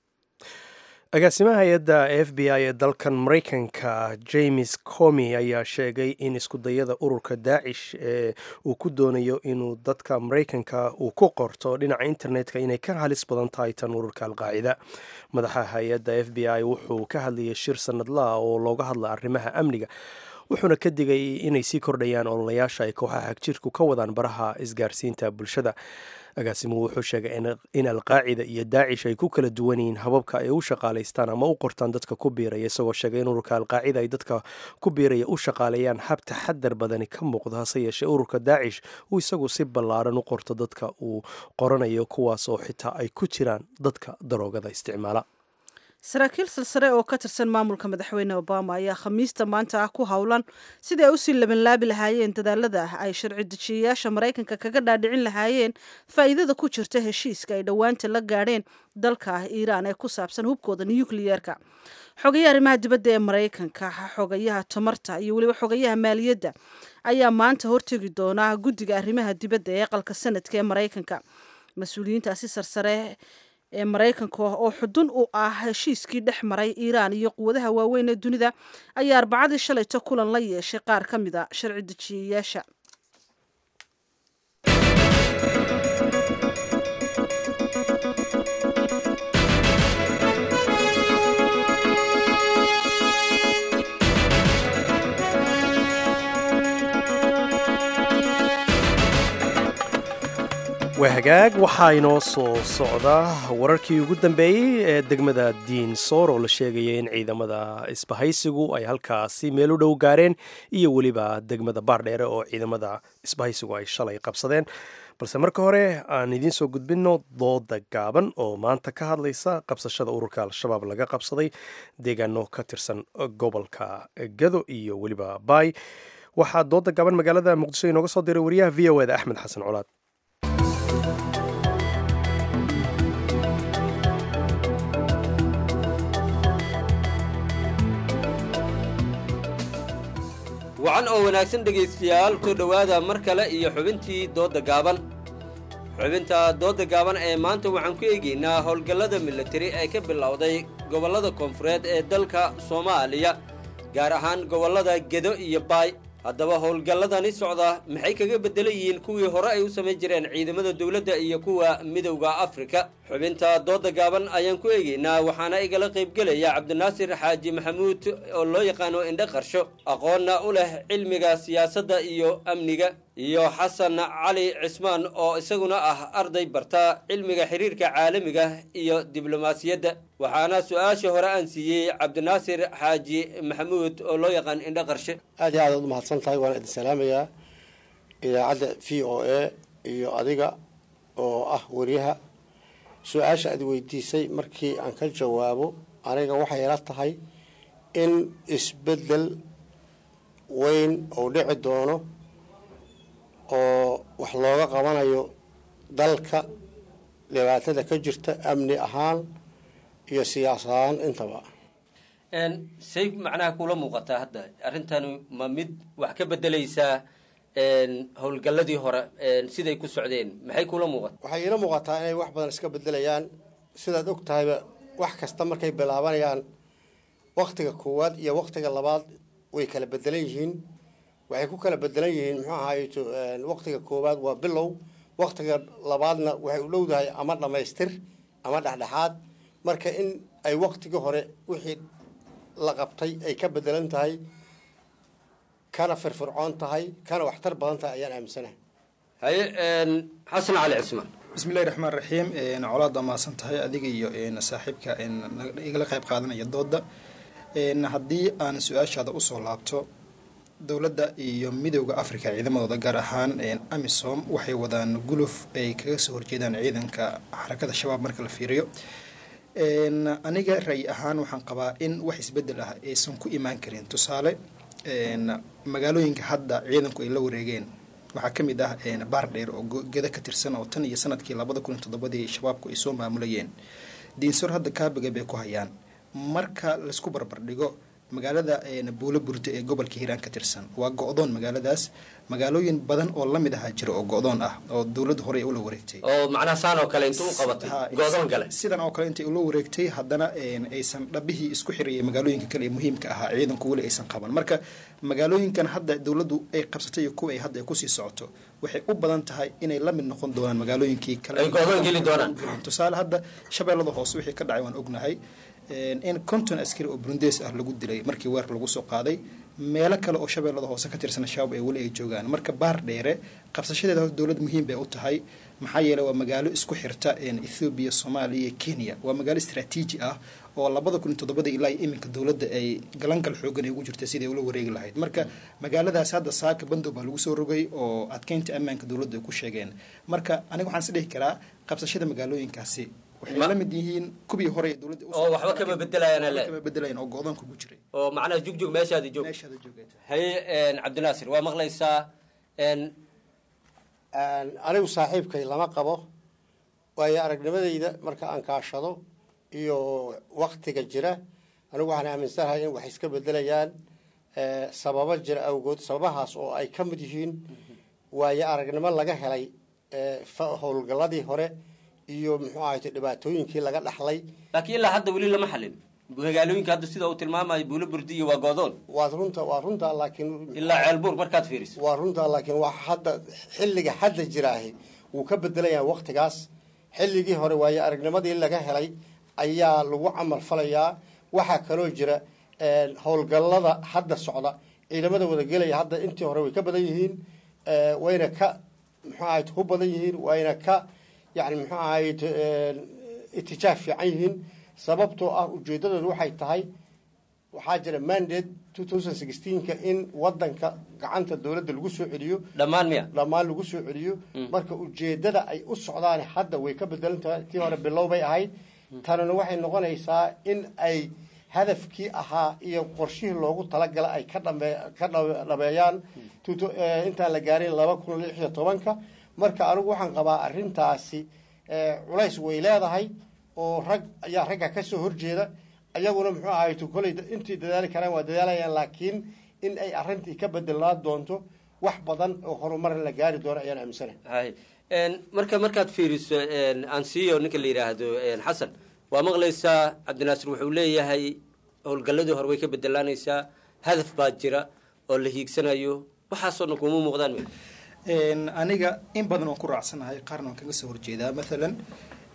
agaasimaha hay-adda f b i ee dalkan maraykanka james comi ayaa sheegay in iskudayada ururka daacish ee uu ku doonayo inuu dadka maraykanka uu ku qorto dhinaca internetka inay ka halis badan tahay tan ururka alqaacida madaxa hay-adda f b i wuxuu ka hadlayay shir sanadlaha oo looga hadla arrimaha amniga wuxuuna ka digay inay sii kordhayaan ololayaasha ay kooxaha hagjirku ka wadaan baraha isgaarsiinta bulshada agaasimuhu wuxuu sheegay in alqaacida iyo daacish ay ku kala duwan yihiin hababka ay u shaqaalaystaan ama u qortaan dadka ku biiraya isagoo sheegay in ururka alqaacida ay dadka ku biiraya u shaqaaleeyaan hab taxadar badani ka muuqda hase yeeshee ururka daacish uu isagu si ballaaran u qorto dadka uu qoranayo kuwaas oo xitaa ay ku jiraan dadka daroogada isticmaala saraakiil silsare oo ka tirsan maamulka madaxweyne obama ayaa khamiista maanta ah ku howlan sidii ay usii labanlaabi lahaayeen dadaalada ay sharci dejiyayaasha maraykanka kaga dhaadhicin lahaayeen faa'iidada ku jirta heshiiska ay dhowaanta la gaadheen dalka iiraan ee ku saabsan hubkooda nukliyeerka xogayaha arrimaha dibadda ee maraykanka xogayaha tamarta iyo weliba xogayaha maaliyadda ayaa maanta hortegi doona guddiga arrimaha dibadda ee aqalka sanadka ee maraykanka mas-uuliyiintaasi sarsare ee maraykanka oo xudun u ah heshiiskii dhex maray iiraan iyo quwadaha waaweyn ee dunida ayaa arbacadii shalayto kulan la yeeshay qaar ka mid a sharci dejiyayaasha waa hagaag waxaa inoo soo socda wararkii ugu dambeeyey ee degmada diinsoor oo la sheegaya in ciidamada isbahaysigu ay halkaasi meel u dhow gaareen iyo weliba degmada baardheere oo ciidamada isbahaysigu ay shalay qabsadeen balse marka hore aan idiin soo gudbinno dooda gaaban oo maanta ka hadlaysa qabsashada ururka al-shabaab laga qabsaday deegaano ka tirsan gobolka gado iyo weliba baay waxaa dooda gaaban magaalada muqdisho inooga soo diray wariyaha v o eda axmed xasan colaad wacan oo wanaagsan dhegaystayaal soo dhowaada mar kale iyo xubintii doodda gaaban xubinta doodda gaaban ee maanta waxaan ku eegaynaa howlgallada militari ee ka bilowday gobollada koonfureed ee dalka soomaaliya gaar ahaan gobollada gedo iyo baay haddaba howlgalladani socda maxay kaga beddelan yihiin kuwii hore ay u samayn jireen ciidamada dowladda iyo kuwa midowda afrika xubinta doodda gaaban ayaan ku eegaynaa waxaana igala qaybgelaya cabdinaasir xaaji maxamuud oo loo yaqaano indhe qarsho aqoonna u leh cilmiga siyaasadda iyo amniga iyo xasan cali cismaan oo isaguna ah arday barta cilmiga xiriirka caalamiga iyo diblomaasiyadda waxaana su-aasha hore aan siiyey cabdinaasir xaaji maxamuud oo loo yaqaan indho qarshe aad iyo aad aad u mahadsan tahay waan idin salaamayaa idaacadda v o a iyo adiga oo ah wariyaha su-aasha aad weydiisay markii aan ka jawaabo aniga waxay ila tahay in isbeddel weyn uu dhici doono oo wax looga qabanayo dalka dhibaatada ka jirta amni ahaan iyo siyaas ahaan intaba say macnaha kula muuqataa hadda arrintani ma mid wax ka bedelaysaa howlgalladii hore siday ku socdeen maxay kula muuqata waxay iila muuqataa inay wax badan iska bedelayaan sidaad og tahayba wax kasta markay bilaabanayaan waktiga koowaad iyo waktiga labaad way kala bedelan yihiin waxay ku kala bedelan yihiin muxuu ahaayeto waktiga koowaad waa bilow waktiga labaadna waxay u dhowdahay ama dhammaystir ama dhexdhexaad marka in ay waktigii hore wixii la qabtay ay ka bedelan tahay kana firfircoon tahay kana waxtar badan tahay ayaan aaminsanahay haye xasan cali cismaan bismillahi raxmaan raxiim colaad waa mahadsan tahay adiga iyo saaxiibka igala qayb qaadanaya dooda haddii aan su-aashaada usoo laabto dowladda iyo midowda africa ciidamadooda gaar ahaan amisom waxay wadaan guluf ay kaga soo horjeedaan ciidanka xarakada shabaab marka la fiiriyo aniga ray ahaan waxaan qabaa in wax isbedel ah aysan ku imaan karin tusaale magaalooyinka hadda ciidanku ay la wareegeen waxaa ka mid ah baardheer oo geda ka tirsan oo tan iyo sanadkii labada kun iyo toddobadii shabaabku ay soo maamulayeen diinsor hadda kaabiga bay ku hayaan marka laisku barbardhigo magaalada buulo burda ee gobolka hiiraan ka tirsan waa go-doon magaaladaas magaalooyin badan oo lamid ahaa jira oo go-doon ah oo dowladda hore ula wareegtay oo macnaha saan oo kale intuu u qabatay go'doon gale sidan oo kale intay ula wareegtay haddana aysan dhabihii isku xirayay magaalooyinka kale ee muhiimka ahaa ciidanku weli aysan qaban marka magaalooyinkan hadda dowladdu ay qabsatay iyo kuwa ay hadda ay kusii socoto waxay u badan tahay inay la mid noqon doonaan magaalooyinkii kale ay go'doon geli doonaan tusaale hadda shabeellada hoose wixii ka dhacay waan ognahay in konton askari oo burundees ah lagu dilay markii weer lagu soo qaaday meelo kale oo shabeellada hoose ka tirsan shabaab ee weli ay joogaan marka baar dheere qabsashadeeda hor dowlad muhiim bay u tahay maxaa yeeley waa magaalo isku xirta ethoobiya soomaaliya iyo kenya waa magaalo istraatiiji ah oo labada kun iyo toddobada ilaa iyo iminka dowladda ay galangal xoogan ay ugu jirta siday ula wareegi lahayd marka magaaladaas hadda saaka bandow baa lagu soo rogay oo adkeynta ammaanka dowladda ay ku sheegeen marka aniga waxaan is dhihi karaa qabsashada magaalooyinkaasi waxay la mid yihiin kubii hore ee dowladda oo waxba kama bedelayaan le kama bedelayaan oo go-doonka ugu jiray oo macnaha jugjug meeshaada joog meeshaada joogay haye cabdinaasir waa maqlaysaa anigu saaxiibkay lama qabo waayo aragnimadayda marka aan kaashado iyo waktiga jira anigu waxaan aaminsanahay in wax iska bedelayaan sababo jira awgood sababahaas oo ay ka mid yihiin waayo aragnimo laga helay howlgalladii hore iyo muxuu ahayte dhibaatooyinkii laga dhaxlay laakiin ilaa hadda weli lama xalin magaalooyinka hadda sida uu tilmaamayo buulo burdi iyo waa goodoon waa runta waa runta laakiin ilaa ceelbuur markaad fiiriso waa runta laakiin wax hadda xilliga hadda jiraahi wuu ka bedelayaa waktigaas xilligii hore waayo aragnimadii laga helay ayaa lagu camal falayaa waxaa kaloo jira howlgallada hadda socda ciidamada wadagelaya hadda intii hore way ka badan yihiin wayna ka muxuu ahayt ku badan yihiin wayna ka yani muxuu ahayt itijaah fiican yihiin sababtoo ah ujeedadoodu waxay tahay waxaa jira mandate two thousand sixteenka in wadanka gacanta dowladda lagu soo celiyo dhammaan miya dhammaan lagu soo celiyo marka ujeedada ay u socdaan hadda way ka bedelan tahay tii hore bilow bay ahayd tanina waxay noqonaysaa in ay hadafkii ahaa iyo qorshihii loogu talagala ay ka dhame ka dhameeyaan intaan la gaarin laba kun lix iyo tobanka marka anigu waxaan qabaa arrintaasi culays way leedahay oo rag ayaa ragga ka soo horjeeda ayaguna muxuu ahayto koley intii dadaali karaan waa dadaalayaan laakiin in ay arrintii ka bedelnaan doonto wax badan oo horumar la gaari doono ayaan aaminsanahay hay marka markaad fiiriso ansiyo ninka la yidhaahdo xasan waa maqlaysaa cabdinaasir wuxuu leeyahay howlgalladii hore way ka bedelaanaysaa hadaf baa jira oo la hiigsanayo waxaasoo dhan kuma muuqdaan aniga in badan waan ku raacsanahay qaarna waan kaga soo horjeedaa maalan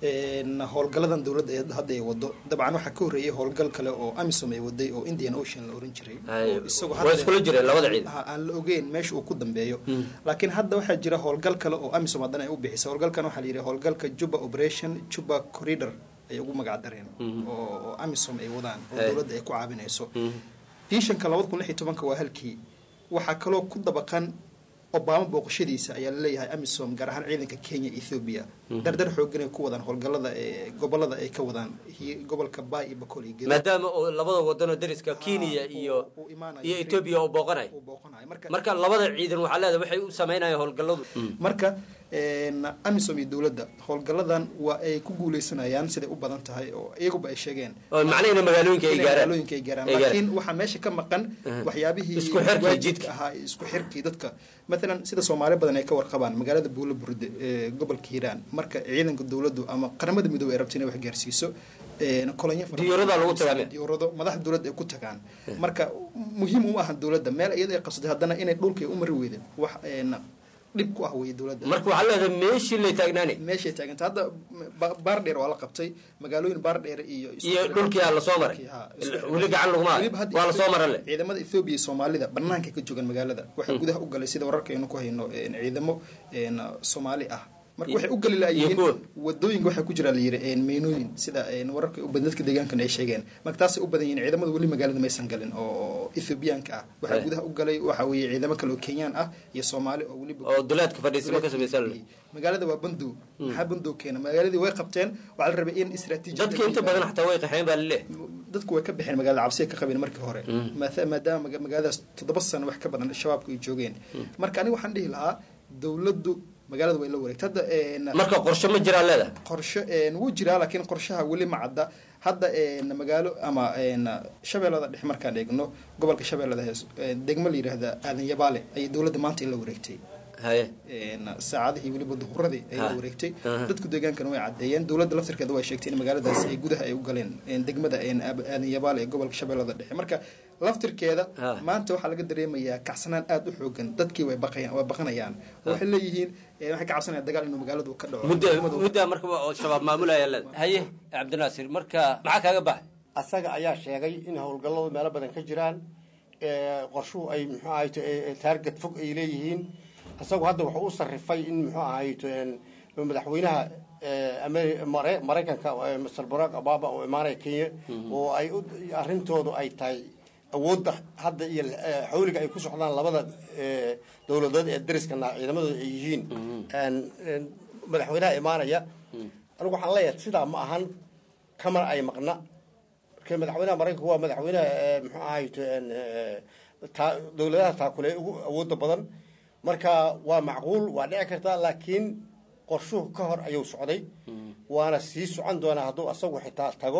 howlgaladan dowladda ee hadda ay wado dabcan waxaa ka horreeyay howlgal kale oo amisom ay waday oo indian ocean la oran jiray oo isagoo waa iskula jireen labada ciidan Ha, aan la ogeyn meesha uu ku dambeeyo laakiin hadda waxaa jira howlgal kale oo amisom haddana ay u bixisay howlgalkan waxaa la yidhi howlgalka juba operation juba corridor ay ugu magac dareen oo oo amisom ay wadaan oo Hey. dowladda ay ku caawinayso visionka labada kun lix iyo tobanka waa halkii waxaa kaloo ku dabaqan obama booqashadiisa ayaa laleeyahay amisom gaar ahaan ciidanka kenya ethiopia dardar xoogan ay ku wadaan howlgalada ee gobolada ay ka wadaan hi- gobolka bay iyo bakool iyo Gedo. maadaama oo labada wadano dariska kenya iyo iyo etoobiya oo booqanay marka labada ciidan waxaa leedahay waxay u samaynayaan howlgalladu marka een, amisom iyo dowladda howlgaladan waa ay ku guuleysanayaan siday u badan tahay oo iyaguba ay sheegeen Oo macnaheena magaalooyinka ay Inay gaaraan. magaalooyinka ay gaaraan Ay gaaraan. laakiin waxaa meesha ka maqan Aha. waxyaabihii Isku xirkii waajibka ahaa iyo isku xirkii dadka matalan sida soomaali badan ay ka warqabaan magaalada buulo burde ee gobolka hiiraan marka ciidanka dowladdu ama qaramada midoobey ay rabto inay wax gaarsiiso een, kolonyo fara badan- Diyaaradaha lagu tagaa. diyaarado madaxda dowladda ay ku tagaan marka muhiim uma ahan dowladda meel iyada ay qabsatay haddana inay dhulkay u mari weyden wax een, dhib ku ah weye dowladda marka waxaa leedahay meeshii lay taagnaanay meeshay taaganta hadda ba- baardheer waa la qabtay magaalooyin baardheer iyo iyo dhulkii aa lasoo maray weli gacan laguma hayo Weliba hadda waa lasoo mara le ciidamada Ethiopia iyo Soomaalida banaanka ka joogan magaalada waxay gudaha u galay sida wararka aynu ku hayno een, ciidamo een, Soomaali ah marka waxay u gali laayihiin wadooyinka waxaa ku jira la yiri een, meynooyin sida een, wararka u badan dadka deegaankan ay sheegeen marka taasay u badan yihiin ciidamada weli magaalada maysan galin oo Ethiopiaanka ah waxaa Hey. gudaha u galay waxa weeye ciidamo kale oo Kenyaan ah iyo Soomaali oo weliba oo duleedka fadhiisimo ka samaysan le magaalada waa bandow maxaa bandow keena magaaladii way qabteen waxaa la rabay in istiraatiiji dadka inta badan xataa way qaxeen baa laleeyahay dadku way ka baxeen magaalada cabsiya ka qabeen markii hore Maatha- maadaama maga- magaaladaas toddoba sano wax ka badan shabaabku ay joogeen marka aniga waxaan dhihi lahaa dowladdu magaalada way la wareegtay hadda een, marka qorshe ma jiraa leedahay qorshe een, wuu jiraa laakiin qorshaha weli ma cadda hadda een, magaalo ama een, shabeellada dhexe markaan eegno gobolka shabeellada hees een, degmo la yidhaahda aadan yabaale ayay dowladda maanta la wareegtay haye een, saacadihii weliba duhuradii ay la Ha. wareegtay Aha. dadku deegaankana way caddeeyeen dowladda laftirkeeda way sheegtay in magaaladaas ay gudaha ay u galeen een, degmada een, Aab- aadan yabaale ee gobolka shabeellada dhexe marka laftirkeeda Ha. maanta waxaa laga dareemayaa kacsanaan aada u xoogan dadkii way baqayaan way baqanayaan Ha. waxay leeyihiin een, waxay ka cabsanayaan dagaal inuu magaaladu ka dhaco muddo Degmadu- muddaa marka oo shabaab maamulaya leedahay haye cabdinaasir marka maxaa kaaga baxay asaga ayaa sheegay in howlgalladu meelo badan ka jiraan ee, qorshuhu ay muxuu ahayto taarget fog ay leeyihiin isagu hadda wuxuu u sarrifay in muxuu ahayto een, madaxweynaha ee, Ameri- Mare- maraykanka ee, mr barack obama oo imaanaya kenya oo ay u- arrintoodu ay tahay awoodda hadda iyo ee, xawliga ay ku socdaan labada ee, dowladood ee dariskana ciidamadooda ay yihiin een, een, madaxweynaha imaanaya anigu waxaan leeyahay sidaa ma ahan kamana ay maqna marka madaxweynaha maraykanku waa madaxweynaha ee, muxuu ahayto een, ee, taa- dowladaha taakule ugu awooda badan marka waa macquul waa dhici kartaa laakiin qorshuhu ka hor ayuu socday waana sii socon doonaa hadduu asagu xitaa tago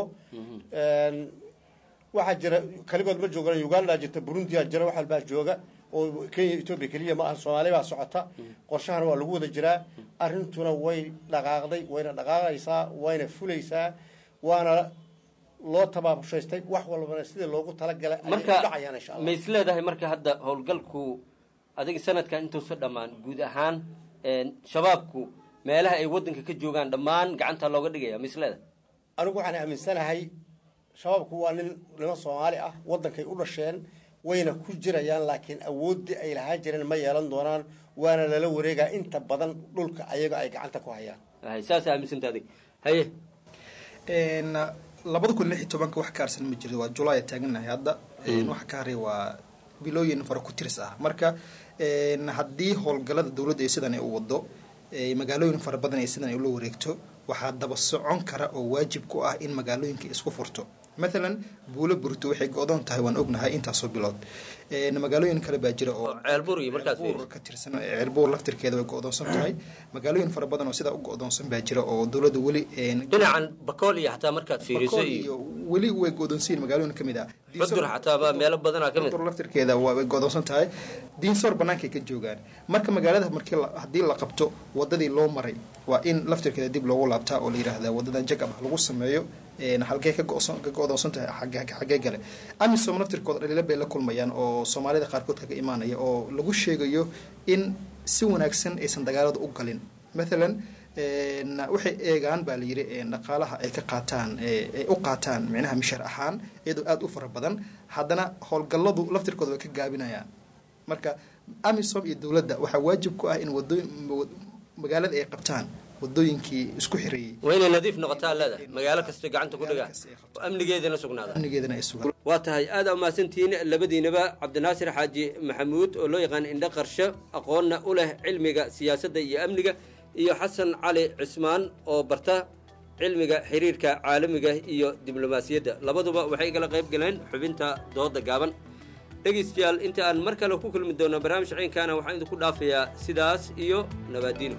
Een, waxaa jira kaligood ma joogaan uganda jirta burundiya jira wax walbaa jooga oo kenya etoobiya keliya ma aha soomaali baa socota qorshahana waa lagu wada jiraa arrintuna way dhaqaaqday wayna dhaqaaqaysaa wayna fulaysaa waana loo tabaabushhaystay wax walbana sidii loogu talagalay ayay u marka dhacayaan insha allah ma is leedahay marka hadda howlgalku adiga sanadkan intuusa dhammaan guud ahaan een, shabaabku meelaha ay wadanka ka joogaan dhammaan gacanta looga dhigaya ma is leedahay anigu waxaan aaminsanahay shabaabku waa nin niman soomaali ah wadankay u dhasheen wayna ku jirayaan laakiin awooddii ay lahaan jireen ma yeelan doonaan waana lala wareegaa inta badan dhulka ayaga ay gacanta ku hayaan Hay, saas aaminsanta adig haye Een, labada kun lix iyo tobanka wax ka harsan ma jiro waa julaay taaganahay hadda Een, waxa ka haray waa bilooyin fara ku tiris ah marka een, haddii howlgalada dowladda ay sidan ay u wado ee, magaalooyin fara badan ay sidan ay ula wareegto waxaa daba socon kara oo waajib ku ah in magaalooyinka isku furto mathalan buulo burto waxay go-doon tahay waan ognahay intaasoo bilood Een, magaalooyin kale baa jira oo ceelbur iyo markaad Ceelbuur ka tirsan ceelbuur laftirkeeda way go-doonsan tahay magaalooyin fara badan oo sidaa u go-doonsan baa jira oo dowladda weli een, dhinacan bakool iyo xataa markaad fiiriso Bakool iyo weli way go'doonsiin magaalooyin ka mid ah xudur xataa baa meelo badanaa ka mid Xudur laftirkeeda waa way go'doonsan tahay diinsoor bannaankay ka joogaan marka magaalada markii la- haddii la qabto wadadii loo maray waa in laftirkeeda dib loogu laabtaa oo la yidhaahdaa wadadan jagab ah lagu sameeyo een, halkee ka go'son- ka go'doonsan tahay xagee- xagee gale amisom laftirkooda dhaliilo bay la kulmayaan oo soomaalida qaarkood kaga imaanaya oo lagu sheegayo in si wanaagsan aysan dagaalada u galin mathalan waxay eegaan baa layidhi dhaqaalaha ay ka qaataan ay u qaataan micnaha mishar ahaan iyadoo aada u fara badan haddana howlgalladu laftirkooda way ka gaabinayaan marka amisom iyo dowladda waxaa waajib ku ah in wadooyin magaalada ay qabtaan wadooyinkii isku xireeyey waa inay nadiif noqotaa leedahay magaalo kasta gacanta ku dhigaan oo amnigeedana sugnaada amnigeedana ay sugaan waa tahay aad aa umahadsantihiin labadiinaba cabdinaasir xaaji maxamuud oo loo yaqaan indho qarsho aqoonna u leh cilmiga siyaasadda iyo amniga iyo xasan cali cismaan oo barta cilmiga xiriirka caalamiga iyo diblomaasiyadda labaduba waxay kala qayb galeen xubinta dooda gaaban dhegaystayaal inta aan mar kale ku kulmi doono barnaamij ciinkaana waxaan idinku dhaafayaa sidaas iyo nabaadiino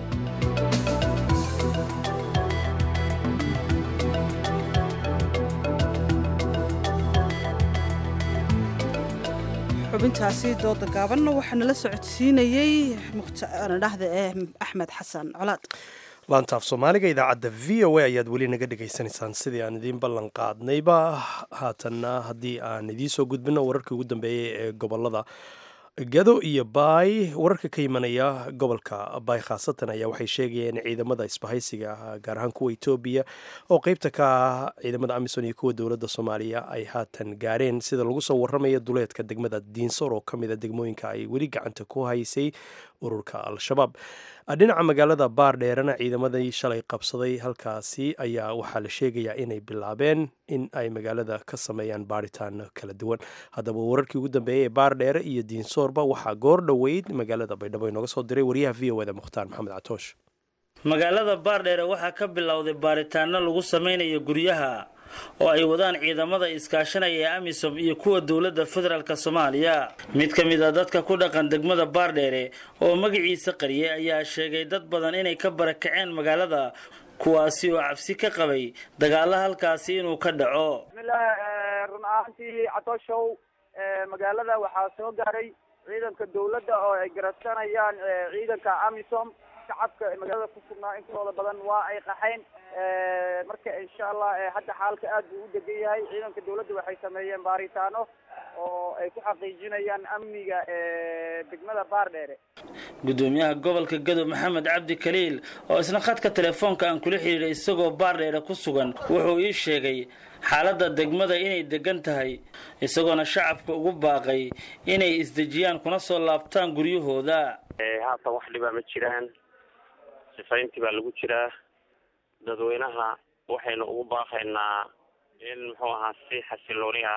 xubintaasi dooda gaabanna waxaa nala socodsiinayey muqtadhahda eh axmed xasan colaad laantaaf soomaaliga idaacadda v o a ayaad weli naga dhegaysanaysaan sidii aan idiin ballan qaadnayba haatanna haddii aan idiin soo gudbino wararkii ugu dambeeyey ee gobolada gado iyo baay wararka ka imanaya gobolka baay khaasatan ayaa waxay sheegayeen ciidamada isbahaysiga gaar ahaan kuwa etoobiya oo qeybta ka ah ciidamada amisom iyo kuwa dowladda soomaaliya ay haatan gaareen sida lagu soo warramaya duleedka degmada diinsor oo ka mida degmooyinka ay weli gacanta ku haysay ururka al-shabaab dhinaca magaalada baardheerana ciidamadii shalay qabsaday halkaasi ayaa waxaa la sheegayaa inay bilaabeen in ay magaalada ka sameeyaan baaritaan kala duwan haddaba wararkii ugu dambeeyey ee baardheere iyo diinsoorba waxaa goor dhoweyd magaalada baydhabo inooga soo diray wariyaha v o eda mukhtaar maxamed catoosh magaalada baardheere waxaa ka bilowday baaritaano lagu sameynayo guryaha oo ay wadaan ciidamada iskaashanaya ee amisom iyo kuwa dowladda federaalk soomaaliya mid ka mid a dadka ku dhaqan degmada baardheere oo magaciisa qariyay ayaa sheegay dad badan inay ka barakaceen magaalada kuwaasi oo cabsi ka qabay dagaalo halkaasi inuu ka dhaco bismillaah run ahaantii catooshow magaalada waxaa soo gaaray ciidanka dowladda oo ay garabsanayaan ciidanka amisom shacabka magaalada ku sugnaa intooda badan waa ay qaxayn marka insha allah hadda xaalka aad buu u degan yahay ciidanka dowladda waxay sameeyeen baaritaano oo ay ku xaqiijinayaan amniga degmada baardheere gudoomiyaha gobolka gadow maxamed cabdi kaliil oo isna khadka telefoonka aan kula xidhiidhay isagoo baardheere ku sugan wuxuu ii sheegay xaaladda degmada inay degan tahay isagoona shacabka ugu baaqay inay isdejiyaan kuna soo laabtaan guryahooda haatan wax dhibaa ma jiraan sifayntii baa lagu jiraa dadweynaha waxaynu ugu baaqaynaa in muxuu ahaa si xasilooni ah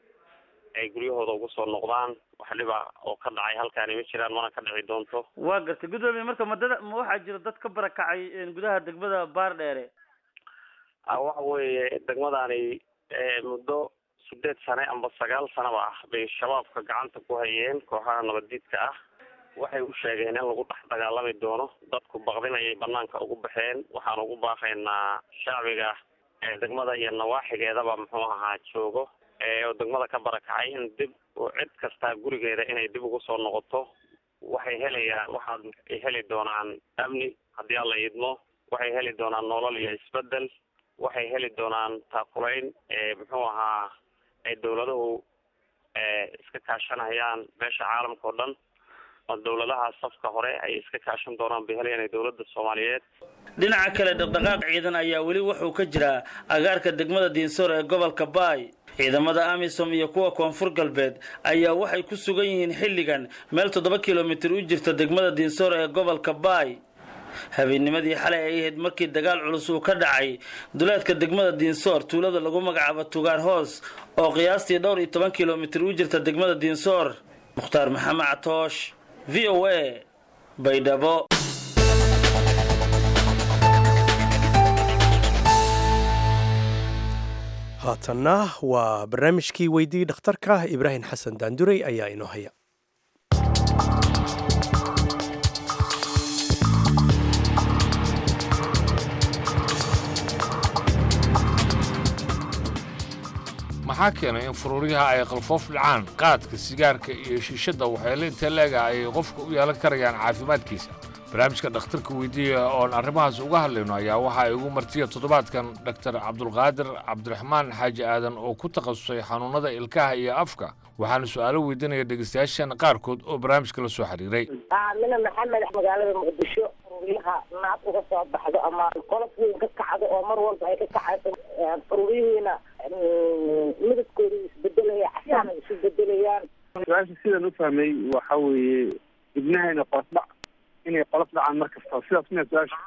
ay guryahooda ugu soo noqdaan wax dhiba oo ka dhacay halkaani ma jiraan mana ka dhici doonto waa gartay gudoomiye marka madada ma waxaa jira dad ka barakacay gudaha degmada baardheere waxa weeye degmadani muddo sideed sane amba sagaal sanaba ah bay shabaabka gacanta ku hayeen kooxaha nabaddiidka ah waxay u sheegeen in lagu dhex dagaalami doono dadku baqdinayay banaanka ugu baxeen waxaan ugu baaqaynaa shacbiga degmada iyo nawaaxigeedaba muxuu ahaa joogo oo degmada ka barakacay in dib cid kastaa gurigeeda inay dib ugu soo noqoto waxay helayaan waxaad heli doonaan amni haddii alla idmo waxay heli doonaan nolol iyo isbedel waxay heli doonaan taakulayn muxuu ahaa ay dowladuhu iska kaashanayaan meesha caalamka oo dhan dowladaha safka hore ay iska kaashan doonaan bay helayaan dowladda soomaaliyeed dhinaca kale dhaqdhaqaaq ciidan ayaa weli wuxuu ka jiraa agaarka degmada diinsoor ee gobolka baay ciidamada amisom iyo kuwa koonfur galbeed ayaa waxay ku sugan yihiin xilligan meel toddoba kilomitir u jirta degmada diinsoor ee gobolka baay habeennimadii xalay ay ahayd markii dagaal culus uu ka dhacay duleedka degmada diinsoor tuulada lagu magacaabo tugaar hoos oo qiyaastii dhowr iyo toban kilomitir u jirta degmada diinsoor mukhtaar maxamed catoosh v o a baydhabo haatanna waa barnaamijkii weydii dhakhtarka ibraahim xasan daanduray ayaa inoo haya maxaa keenay in furuuryaha ay qalfoof dhacaan qaadka sigaarka iyo shiishadda waxyeelo intee leega ay qofka u yeelan karayaan caafimaadkiisa barnaamijka dhakhtarka weydiiya oon arrimahaas uga hadlayno ayaa waxaa igu martiya toddobaadkan dhaktar cabdulqaadir cabdiraxmaan xaaji aadan oo ku takhasusay xanuunnada ilkaha iyo afka waxaana su'aalo weydiinaya dhegeystayaashan qaarkood oo barnaamijka la soo xiriiray mina maxamed magaalada muqdisho guryaha naad uga soo baxdo ama qolof weyn ka kacdo oo mar walba ay ka kacayso faruuriyihiina midabkooda isbedelaya casaana isu bedelayaan su-aasha sidaan u fahmay waxa weeye ibnahayna qolof dhac inay qolof dhacaan mar kasta sidaas miya su-aasha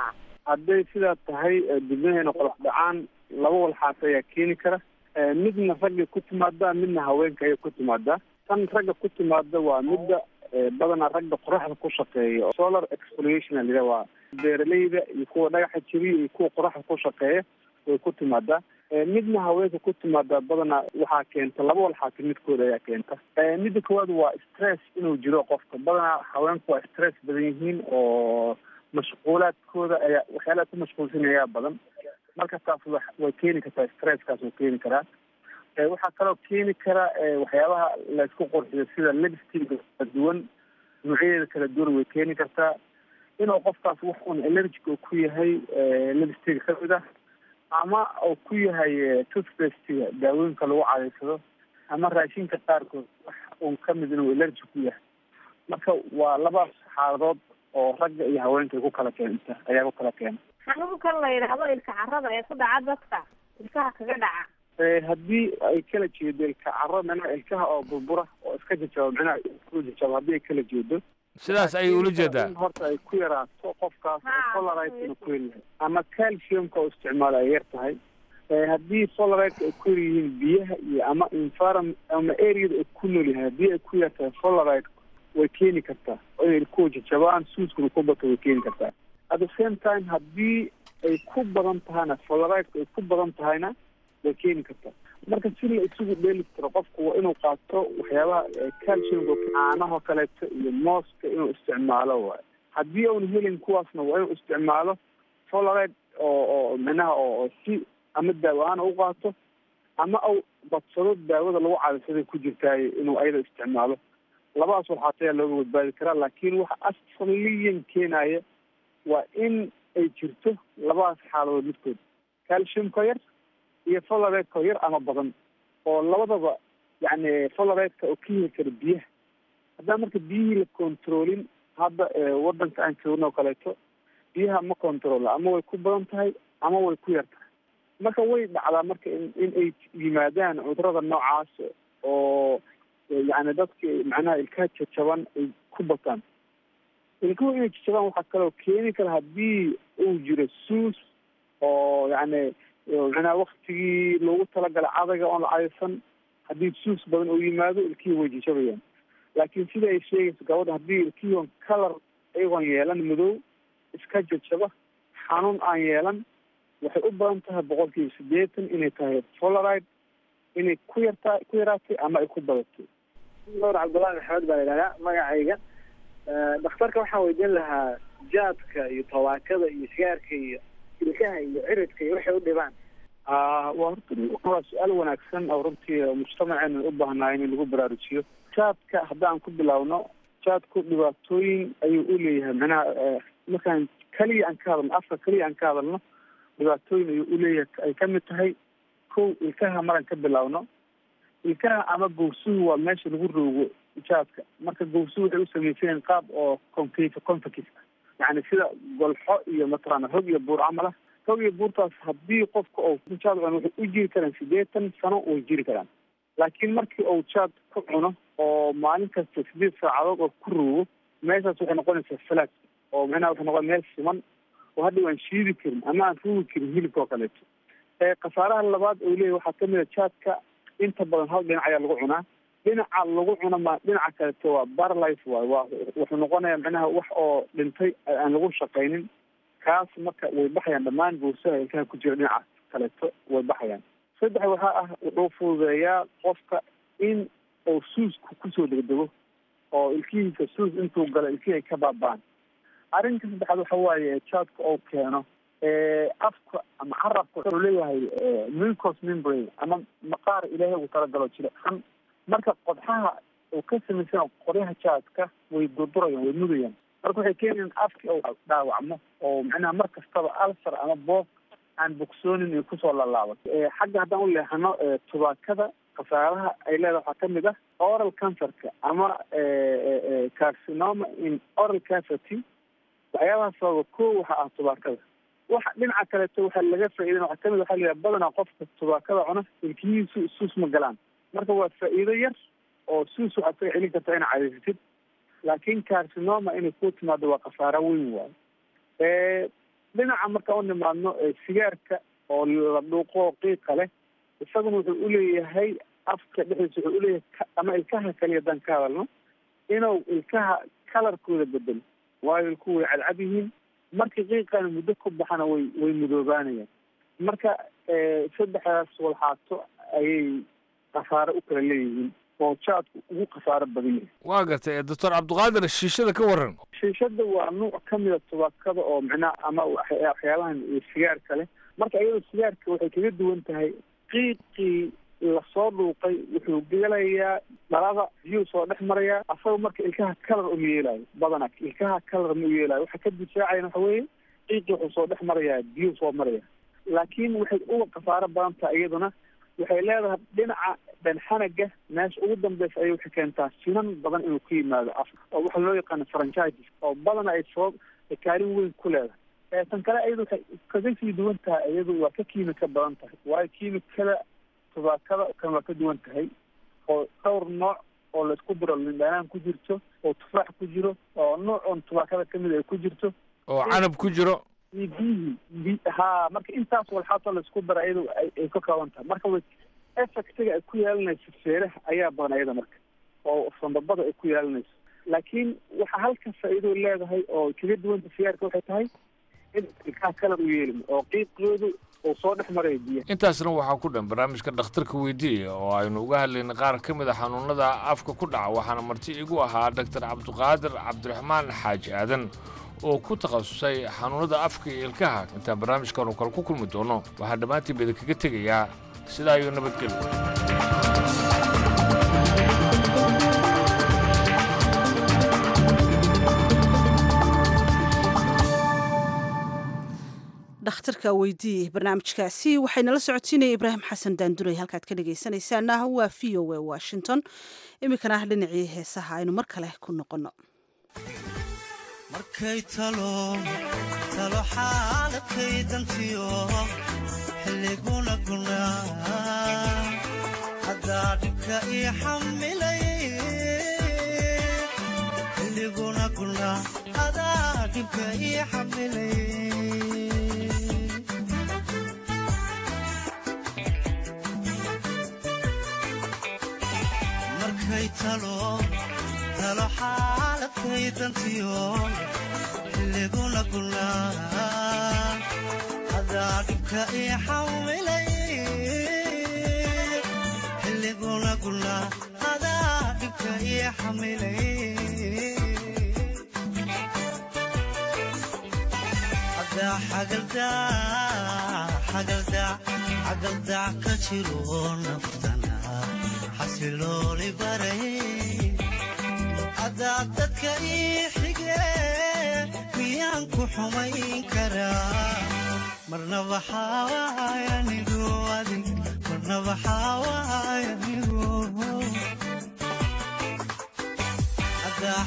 hadday sidaa tahay dibnahayna qolof dhacaan laba walxaas ayaa keeni kara midna ragga ku timaada midna haweenka ayay ku timaadaa tan ragga ku timaada waa midda badanaa ragga qoraxda ku shaqeeya solar exploration a lida waa beeraleyda iyo kuwa dhagaxa jeriya iyo kuwa qoraxda ku shaqeeya way ku timaadaa midna haweenka ku timaadaa badanaa waxaa keenta laba walxaasi midkooda ayaa keenta midda koowaad waa stress inuu jiro qofka badanaa haweenku waa stress badan yihiin oo mashquulaadkooda ayaa waxyaalaha ku mashquulsan ayaa badan marka taas wa way keeni kartaa stresskaas oo keeni karaa waxaa kaloo keeni kara waxyaabaha laysku qurxiyo sida lipstick kala duwan noocyadeeda kala duwan way keeni kartaa inuu qofkaas wax un allergic oo ku yahay lipstick kamid ah ama uu ku yahay toothpastiga daawooyinka lagu cadaysado ama raashinka qaarkood wax un kamid inuu allergic ku yahay marka waa labaas xaaladood oo ragga iyo haweenka ay ku kala keenta ayaa ku kala keena xanuunkan la yidhaahdo ilka carada ee ku dhaca dadka ilkaha kaga dhaca haddii ay kala jeedo ilka caro micnaha ilkaha oo burbura oo iska jajabo micnaha ku jajabo haddii ay kala jeedo sidaas ayay ula jeedaa in horta ay ku yaraato qofkaas polarite ku yaryahay ama calciumka oo isticmaalo ay yar tahay haddii polarite ay ku yar yihiin biyaha iyo ama environment ama areada ay ku nool yahay haddii ay ku yar tahay polarite way keeni kartaa inay ku jajabaan suuskuna ku bato way keeni kartaa at the same time haddii ay ku badan tahayna polarite ay ku badan tahayna way keeni kartaa marka si la isugu dheeli karo qofku waa inuu qaato waxyaabaha calciumka caanaho kaleeto iyo mooska inuu isticmaalo waayo haddii uuna helin kuwaasna waa inuu isticmaalo polarite oo oo micnaha oo si ama daawo ahaan u qaato ama au badsado daawada lagu cadaysaday ku jirtaaye inuu ayada isticmaalo labadaas walxaat ayaa looga badbaadi karaa laakiin waxa asaliyan keenaya waa in ay jirto labadaas xaaladood midkood calciumka yar iyo folareedka yar ama badan oo labadaba yani folareedka oo ka heli kara biyaha haddaan marka biyihii la controlin hadda wadanka aan joogno oo kaleeto biyaha ma controla ama way ku badan tahay ama way ku yar tahay marka way dhacdaa marka in in ay yimaadaan cudurada noocaas oo yani dadka macnaha ilkaha jajaban ay ku bataan ilkuhu inay jajabaan waxaa kaloo keeni kara haddii uu jiro suus oo yani macnaha waktigii loogu talagalay cadayga oon la cadaysan haddii suus badan uu yimaado ilkihii way jajabayaan laakiin sida ay sheegayso gabadha haddii ilkihii on color iyagoon yeelan madow iska jajaba xanuun aan yeelan waxay u badan tahay boqolkiiba sideetan inay tahay polaride inay ku yartaa ku yaraatay ama ay ku badatay nuur cabdullahi maxamed baa yidhahdaa magacayga dhakhtarka waxaan weydiin lahaa jaadka iyo tabaakada iyo sigaarka iyo ilkaha iyo ciridka iyo waxay u dhibaan waa horta waa su-aal wanaagsan oo runtii mujtamaceena u baahnaay in lagu baraarujiyo jaadka haddaan ku bilaawno jaadku dhibaatooyin ayuu u leeyahay macnaha markaan keliya aan ka hadalno afka keliya aan ka hadalno dhibaatooyin ayuu uleeyahay ay kamid tahay kow ilkaha maraan ka bilaawno ilkaha ama gowsuhu waa meesha lagu roogo jaadka marka gowsuhu waxay usamaysanyiin qaab oo concave convex yani sida golxo iyo mataqaana hog iyo buur camal ah hog iyo buurtaas haddii qofka oo jaad cuno waxay u jiri karaan sideetan sano way jiri karaan laakiin markii uu jaad ku cuno oo maalin kasta sideed saacadood oo ku roogo meeshaas waxay noqonaysaa falaad oo macnaha waxay noqon meel siman oo hadda aan shiidi karin ama aan ruugi karin hilibka oo kaleeto khasaaraha labaad oo leeyahy waxaa kamid a jaadka inta badan hal dhinac ayaa lagu cunaa dhinaca lagu cuno ma dhinaca kaleeto waa barlife waay waa wuxuu noqonayaa macnaha wax oo dhintay aan lagu shaqaynin kaas marka way baxayaan dhammaan gowsaha ilkaha ku jira dhinaca kaleeto way baxayaan saddex waxaa ah wuxuu fududeeyaa qofka in uu suusku kusoo degdego oo ilkihiisa suus intuu galo ilkihii ay ka baaba'an arrinka saddexaad waxa waaye jaadka oo keeno afka ama carabka wuxuu leeyahay mucous membrane ama maqaar ilaahay ugu talagalo jilicsan marka qodxaha uu ka samaysan qoryaha jaadka way durdurayaan way mudayaan marka waxay keenayaan afki uu dhaawacmo oo macnaha mar kastaba alsar ama boog aan bogsoonin ay kusoo laalaabato xagga haddaan u leexano tubaakada khasaaraha ay leedahay waxaa kamid ah oral cancerka ama carcinoma in oral cavity waxyaabaha sababa ko waxa ah tubaakada waxa dhinaca kaleeto waxaa laga faa'iidan waxaa kamid waxaa la yidhaha badanaa qofka tubaakada cuna ilkihiisu suus ma galaan marka waa faa'iido yar oo suus waxaad kaga celin kartaa inaad cadaysatid laakiin carcinoma inay ku timaado waa khasaaro weyn waayo dhinaca marka u nimaadno sigaarka oo la dhuuqo qiiqa leh isaguna wuxuu uleeyahay afka dhexdiisa wuxuu uleeyahay ama ilkaha kaliya haddaan ka hadalno inuu ilkaha kalarkooda bedelo waayo ilkuhu way cadcad yihiin markii qiiqana muddo ku baxana way way mudoobaanayaan marka saddexdaas walxaato ayay khasaare u kala leeyihiin oo jaadku ugu khasaaro badan yahay waa gartay doctor cabdiqaadir shiishada ka waran shiishada waa nuuc kamida tubaakada oo micnaha ama waxyaabahan sigaarka leh marka iyadoo sigaarka waxay kaga duwan tahay qiiqii lasoo dhuuqay wuxuu gelayaa dhalada biyuu soo dhex marayaa asagoo marka ilkaha kalar uma yeelayo badanaa ilkaha kalar ma u yeelayo waxa ka difaacayan waxa weeye qiiqii wuxuu soo dhex marayaa biyuu soo maraya laakiin waxay uga khasaaro badan tahay iyaduna waxay leedahay dhinaca dhanxanaga meesha ugu dambeysa ayay waxay keentaa sinan badan inuu ku yimaado af oo waxa loo yaqaano franchises oo badana ay soo kaalin weyn ku leedahay tan kale iyadu waxay kaga sii duwan tahay iyadu waa ka kiimika badan tahay waayo kiimikada tubaakada kan waa ka duwan tahay oo dhowr nooc oo laisku diro lindhanaan ku jirto oo tufaax ku jiro oo nooc oon tubaakada kamid ay ku jirto oo canab ku jiro iyo biyihii bi ha marka intaas walxaato laisku dara iyadu ay ka kooban tahay marka way effectiga ay ku yeelanayso feeraha ayaa badan iyada marka oo sambabada ay ku yeelanayso laakiin waxa halka faa'iido leedahay oo kaga duwanta sigaarka waxay tahay in ilkaha kalar u yeelin oo qiiqoodu uu soo dhex marayo biyaha intaasna waxaa ku dhan barnaamijka dhakhtarka weydiiya oo aynu uga hadlaynay qaar ka mid a xanuunada afka ku dhaca waxaana marti igu ahaa doctor cabdiqaadir cabdiraxmaan xaaji aadan oo ku takhasusay xanuunada afka iyo ilkaha intaan barnaamijkaanu kale ku kulmi doono waxaa dhammaantiin bada kaga tegayaa sidaa iyo nabadgelyo dhakhtarka weydiiyey barnaamijkaasi waxaynala socotiinaya ibraahim xasan daanduray halkaad ka dhegaysanaysaana waa v o a washington iminkana dhinacii heesaha aynu mar kale ku noqonno markay talo talo xaaladkay dantiyo xilliguna gunaa haddaa dhibka ii xamilay xilliguna gunaa hadaa dhibka ii xamilay markay talo talo xaaladkay dantiyo xilliguna gunaa hadaa dhibka ii xamilay xilliguna gunaa hadaa dhibka ii xamilay hadaa xagaldaa xagaldac ka jiro naftana xasilooli baray haddaad dadka ii xige miyaan ku xumayn karaa marnaba xawaayanigu adig marnaba xawaayanigu haddaa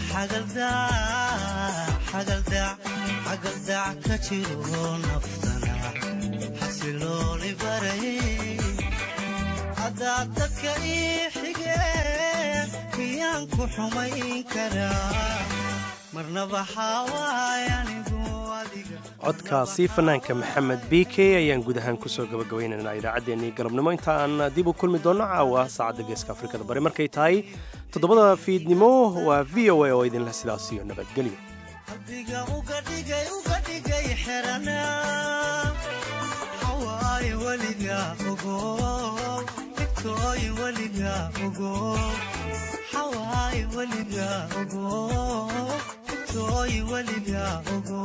xagaldac xagaldac ka jiro naftana xasilooli baray haddaad dadka ii xige miyaan ku xumayn karaa marnaba xawaayanigu adiga codkaasi fanaanka maxamed b k ayaan guud ahaan kusoo gabagabaynaynaa idaacaddeenii galabnimo inta aan dib u kulmi doonno caawa saacadda geeska afrikada bari markay tahay toddobada fiidnimo waa v o a oo idinleh sidaas iyo nabadgelyo qalbiga uga dhigay uga dhigay xeranaa xawaaye weliga ogo dhibtooy weliga ogo xawaaye weliga ogo dhibtooy weliga ogo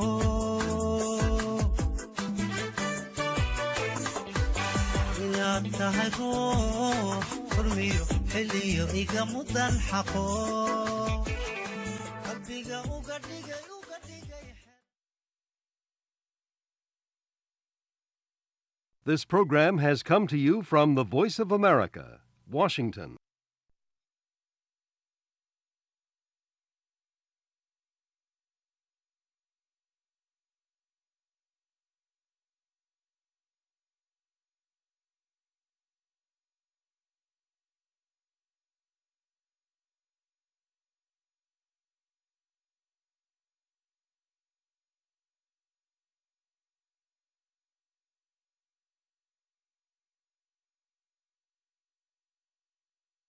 inaad tahay ruux furmiyo xilliyo iga mudan xaqo qalbiga uga dhigay uga dhigay This program has come to you from the Voice of America, Washington.